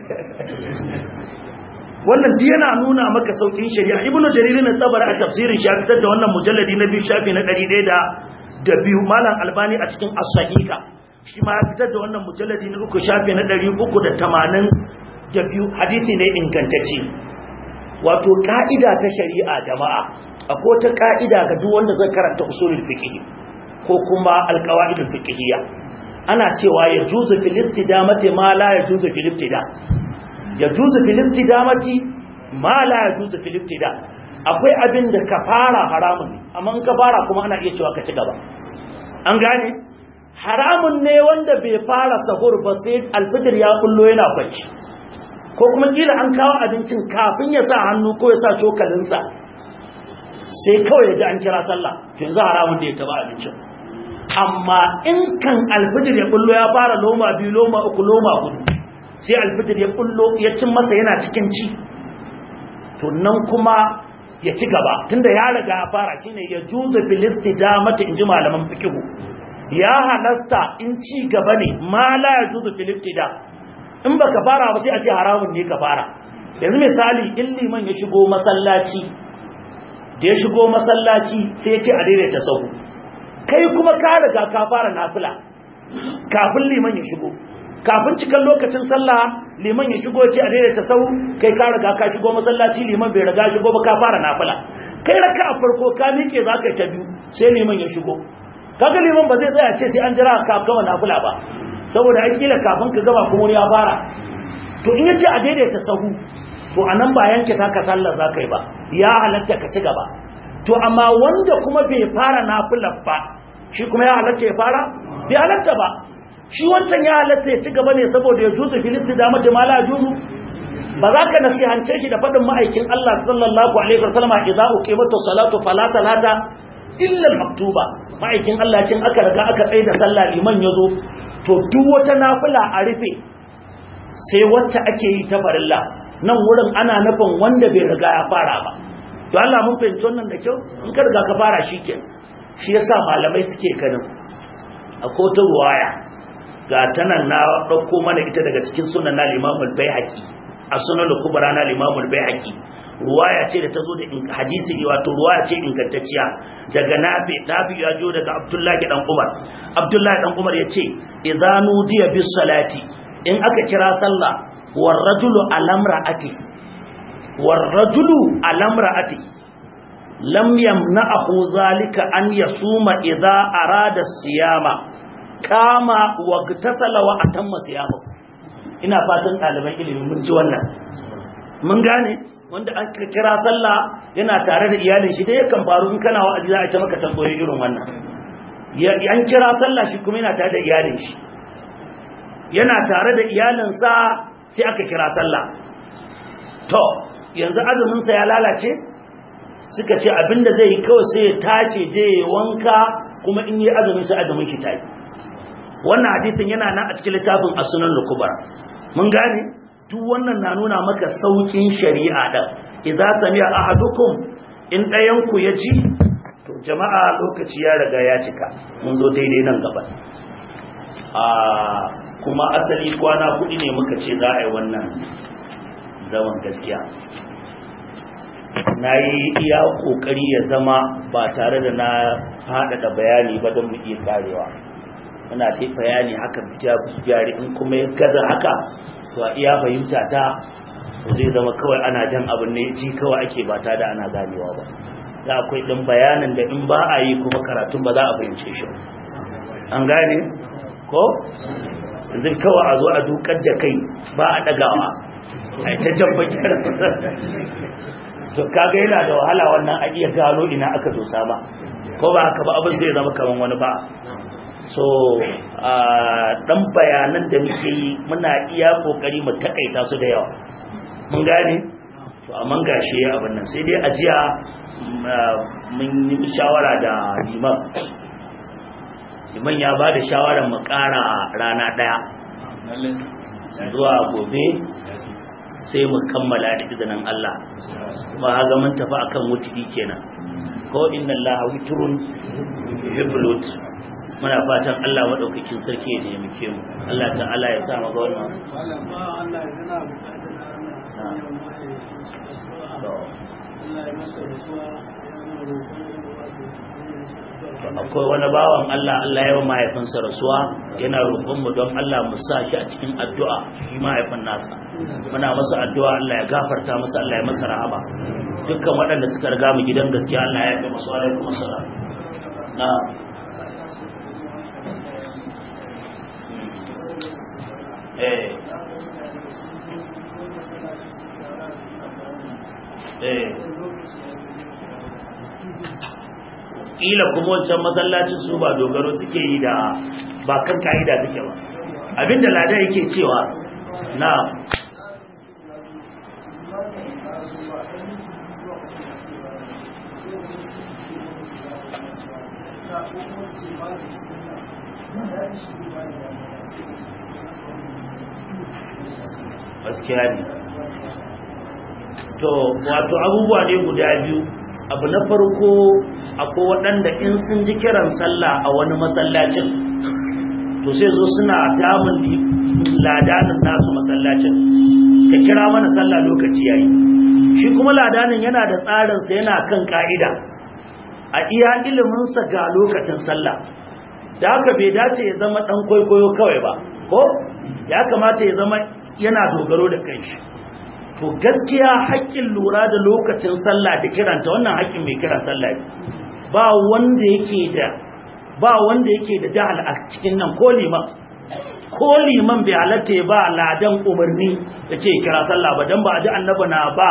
wannan duk yana nuna maka saukin shari'a ibnu jarir na tabar a tafsirin shi fitar da wannan mujalladi na biyu shafi na 100 da biyu malam albani a cikin as-sahiha shi ma ya fitar da wannan mujalladi na uku shafi na ɗari uku da tamanin da biyu hadisi ne ingantacce wato ka'ida ta shari'a jama'a akwai ta ka'ida ga duk wanda zai karanta usulul fiqh ko kuma alqawaidul fiqhiyya ana cewa ya juzu fil istidamati ma la ya juzu fil ibtida ya juzu fil istidamati ma la ya juzu fil ibtida akwai abin da ka fara haramun amma in ka fara kuma ana iya cewa ka ci gaba an gane haramun ne wanda bai fara sahur ba sai alfijir ya kullo yana kwanci ko kuma kila an kawo abincin kafin ya sa hannu ko ya sa cokalinsa sai kawai ya ji an kira sallah yanzu haramun da ya taba abincin amma in kan alfijir ya bullo ya fara loma biyu loma uku loma hudu sai alfijir ya bullo ya cin masa yana cikin ci to nan kuma ya ci gaba tunda ya riga ya fara shine ya juzu bil istidamati inji malaman fiqhu ya halasta in ci gaba ne ma la ya juzu bil istida in baka fara ba sai a ce haramun ne ka fara yanzu misali in liman ya shigo masallaci da ya shigo masallaci sai ya ce a daidaita sahu kai kuma ka riga ka fara nafila kafin liman ya shigo kafin cikin lokacin sallah liman ya shigo ce a daidaita sau kai ka riga ka shigo masallaci liman bai riga shigo ba ka fara nafila kai raka a farko ka miƙe za ka yi ta biyu sai liman ya shigo kaga liman ba zai tsaya ce sai an jira ka kama nafila ba saboda ai kila kafin ka gaba kuma ya fara to in yace a daidaita sahu to anan ba yanke ta ka sallar za ka yi ba ya halatta ka ci gaba to amma wanda kuma bai fara nafilar ba shi kuma ya halatta ya fara bai halatta ba shi wancan ya halatta ya ci gaba ne saboda ya juzu filisti da mata mala juzu ba za ka nasihance shi da faɗin ma'aikin Allah sallallahu alaihi wa sallama idza uqimatu salatu fala salata illa maktuba ma'aikin Allah cin aka riga aka tsaye da sallah liman yazo to duk wata nafila a rufe sai wacce ake yi ta farilla nan wurin ana nufin wanda bai riga ya fara ba to Allah mun fahimci wannan da kyau in ka riga ka fara shi ke shi yasa malamai suke kanin akwai ta ruwaya ga tanan na ɗauko mana ita daga cikin sunan na limamul baihaqi a sunan kubra na limamul baihaqi ruwaya ce da ta zo da hadisi ne wato ruwaya ce ingantacciya daga nafi nafi ya jo daga abdullahi dan umar abdullahi dan umar yace idza nudiya bis salati in aka kira sallah war rajulu alamra'ati war rajulu alamra'ati lam yamna'ahu zalika an yasuma idza arada siyama kama wagtasala wa atamma siyama ina fatan ɗaliban ilimi mun ji wannan mun gane wanda an kira sallah yana tare da iyalin shi dai yakan faru in kana wa'azi za a ta maka tambayoyi irin wannan an kira sallah shi kuma yana tare da iyalin shi yana tare da iyalinsa sai aka kira sallah to yanzu azuminsa ya lalace suka ce abinda zai yi kawai sai ya tace je ya wanka kuma in yi azumin sai azumin shi tayi wannan hadisin yana nan a cikin littafin as-sunan al-kubra mun gane duk wannan na nuna maka saukin shari'a da idza sami'a ahadukum in dayan ku ya ji to jama'a lokaci ya riga ya cika mun zo daidai nan gaba a kuma asali kwana kudi ne muka ce za a yi wannan zaman gaskiya na yi iya kokari ya zama ba tare da na faɗaɗa bayani ba don mu iya karewa muna ta bayani haka bija jari in kuma ya gaza haka to a iya fahimta ta zai zama kawai ana jan abin ne ji kawai ake ba ta da ana ganewa ba za akwai ɗin bayanin da in ba a yi kuma karatun ba za a fahimce shi an gane ko zai kawai a zo a dukar da kai ba a ɗagawa a ta jan bakiyar to kaga yana da wahala wannan a iya gano ina aka dosa ba ko ba haka ba abin zai zama kaman wani ba so a dan bayanan da muke yi muna iya kokari mu takaita su da yawa mun gane to amma gashi abin nan sai dai ajiya mun yi shawara da liman liman ya ba da shawarar mu kara rana daya zuwa gobe sai mu kammala da izinin Allah ba haga mun tafi akan wuturi kenan ko inna Allah witrun yuhibbul muna fatan Allah madaukakin sarki ya taimake mu Allah ta'ala ya sa mu ga wannan akwai wani bawan Allah Allah ya yi mahaifinsa rasuwa yana roƙon mu don Allah mu sa shi a cikin addu'a shi mahaifin nasa muna masa addu'a Allah ya gafarta masa Allah ya masa rahama dukkan waɗanda suka riga mu gidan gaskiya Allah ya yi masu alaikum assalam na eh eh kila kuma wancan masallacin su ba dogaro suke yi da ba kan ka'ida suke ba abinda lada yake cewa na gaskiya ne to wato abubuwa ne guda biyu abu na farko akwai waɗanda in sun ji kiran sallah a wani masallacin to sai zo suna damun ladanin nasu masallacin ka kira mana sallah lokaci yayi shi kuma ladanin yana da tsarinsa yana kan ka'ida a iya iliminsa ga lokacin sallah da haka bai dace ya zama ɗan kwaikwayo kawai ba ko ya kamata ya zama yana dogaro da kanshi to gaskiya haƙƙin lura da lokacin sallah da kiranta wannan haƙƙin mai kiran sallah ba wanda yake da ba wanda yake da jahal a cikin nan ko liman ko liman bai halatta ya ba ladan umarni ya ce kira sallah ba don ba a ji annaba na ba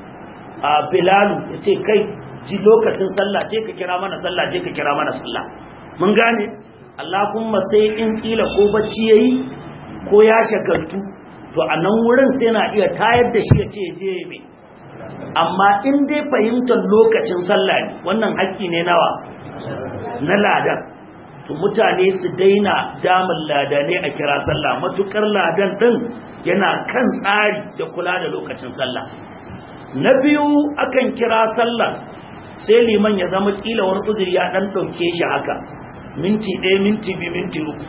a bilalu ya ce kai ji lokacin sallah ce ka kira mana sallah je ka kira mana sallah mun gane Allah kuma sai in kila ko bacci yayi ko ya shagaltu to a nan wurin sai na iya tayar da shi ya ce je mai amma in dai fahimtar lokacin sallah ne wannan haƙƙi ne nawa na ladan to mutane su daina damun ladane a kira sallah matukar ladan din yana kan tsari da kula da lokacin sallah na biyu akan kira sallah sai liman ya zama kila wani uzuri ya dan dauke shi haka minti ɗaya minti biyu minti uku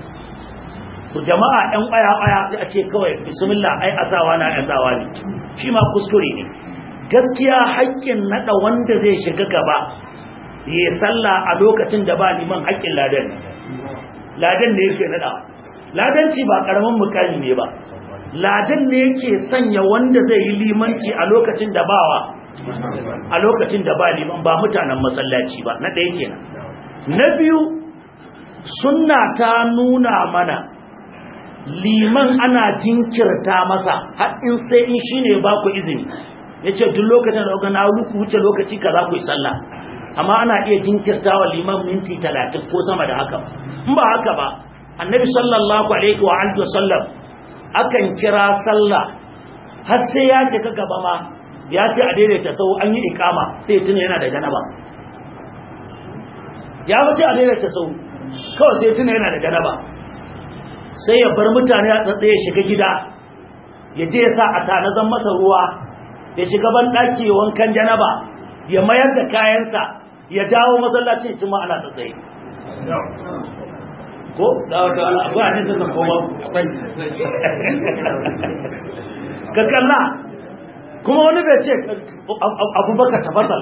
to jama'a ɗan ƙwaya-ƙwaya sai a ce kawai bismillah ai asawa na asawa ne shi ma kuskure ne gaskiya haƙƙin naɗa wanda zai shiga gaba ya sallah a lokacin da ba liman haƙƙin ladan ladan ne yake naɗa ladanci ba ƙaramin mukami ne ba ladan ne yake sanya wanda zai yi limanci a lokacin da bawa a lokacin da ba liman ba mutanen masallaci ba na ɗaya kenan na biyu sunna ta nuna mana liman ana jinkirta masa har in sai in shine ba ku izini yace duk lokacin da na ku wuce lokaci kaza ku yi sallah amma ana iya jinkirta wa liman minti 30 ko sama da haka in ba haka ba annabi sallallahu alaihi wa alihi wasallam akan kira sallah har sai ya shiga gaba ma ya ce a daidaita sau an yi ikama sai tuna yana da janaba ya wuce a daidaita sau kawai sai tuna yana da janaba sai ya bar mutane a tsatsa ya shiga gida ya je ya sa a tanazan masa ruwa ya shiga ban ɗaki wankan janaba ya mayar da kayansa ya dawo masallacin cin ana tsatsaye ko da wata abu a nisa da koma ka kalla kuma wani bai ce abubakar tabbatar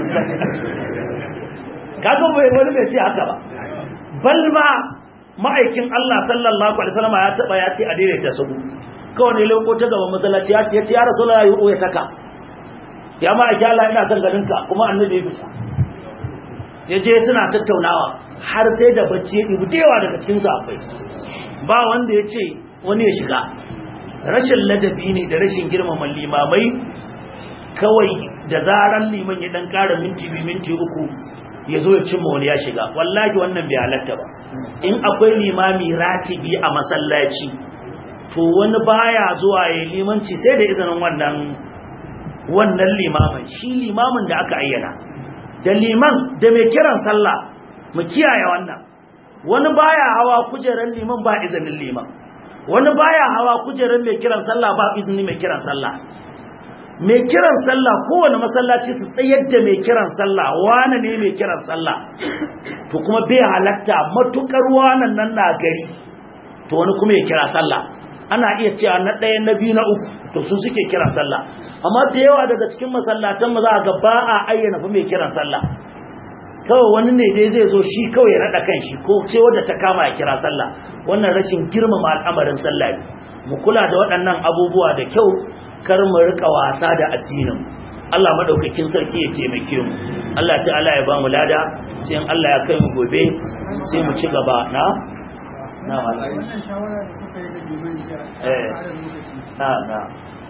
kaga wani bai ce haka ba balma ma'aikin Allah sallallahu alaihi wasallam ya taba ya ce a daidaita sabu kawai ne loko ta gaban masallaci ya ce ya rasulullahi ya ya taka ya ma'aikin Allah ina son ganin ka kuma annabi ya fita ya je suna tattaunawa har sai da bacci ya ɗibu dewa daga cikin akwai ba wanda ya ce wani ya shiga rashin ladabi ne da rashin girmama limamai kawai da zaran liman ya dan ƙara minti biyu minti uku ya zo ya cimma wani ya shiga wallahi wannan bai halatta ba in akwai limami ratibi a masallaci to wani baya zuwa ya limanci sai da izinin wannan wannan limamin shi limamin da aka ayyana da liman da mai kiran sallah mu kiyaye wannan wani baya hawa kujerar liman ba izinin liman wani baya hawa kujerar mai kiran sallah ba izini mai kiran sallah mai kiran sallah kowane masallaci su tsayar da mai kiran sallah wane ne mai kiran sallah to kuma bai halatta matukar wanan nan na gari to wani kuma ya kira sallah ana iya cewa na ɗaya na biyu na uku to su suke kiran sallah amma da yawa daga cikin masallatan mu za a ga ba a ayyana fa mai kiran sallah kawai wani ne dai zai zo shi kawai ya naɗa kan shi ko ce wadda ta kama ya kira sallah wannan rashin girmama al'amarin sallah ne mu kula da waɗannan abubuwa da kyau kar mu rika wasa da addinin Allah madaukakin sarki ya taimake mu Allah ta'ala ya ba mu lada sai in Allah ya kai mu gobe sai mu ci gaba na na wannan shawara da kuka yi da liman da Eh. ƙara lokaci na na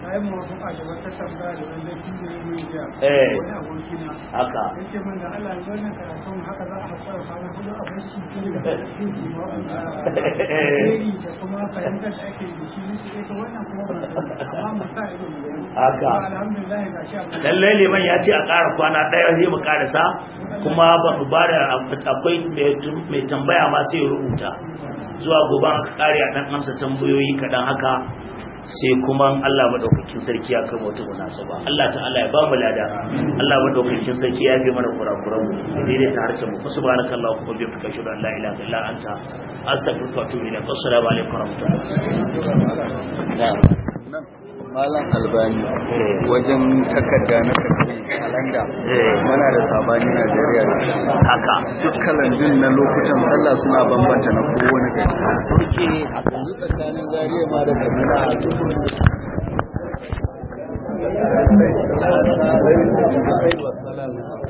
bayan mawafaka da wata tambaya da wanda shi ne mai jiya Eh. wani abokina haka yake min da Allah ya wannan karatun haka za a haƙura kwana hudu a bai shi shi da shi alheri da kuma fahimtar da ake da shi ne ke wannan kuma ba amma mu sa ido mu gani Haka. Kuma alhamdulillah ga shi abin lallai liman ya ce a ƙara kwana ɗaya zai mu ƙarasa kuma ba mu ba da akwai mai tambaya ma sai ya rubuta zuwa gobe aka ƙare a ɗan amsa tambayoyi kaɗan haka sai kuma Allah madaukakin sarki ya kai wata munasaba Allah ta'ala ya ba mu lada Allah madaukakin sarki ya fi mana kurakuran mu daidai ta harshen mu subhanakallahu wa bihamdika ashhadu an la ilaha illa anta astaghfiruka wa atubu ilaik assalamu alaikum wa rahmatullahi Malam Albani wajen takarda na karfe kalanda muna da sabani Najeriya da shi. haka Duk kalandun na lokutan sallah suna bambanta na kowane gari. Yanzu tsakanin Zariya ma da Kaduna a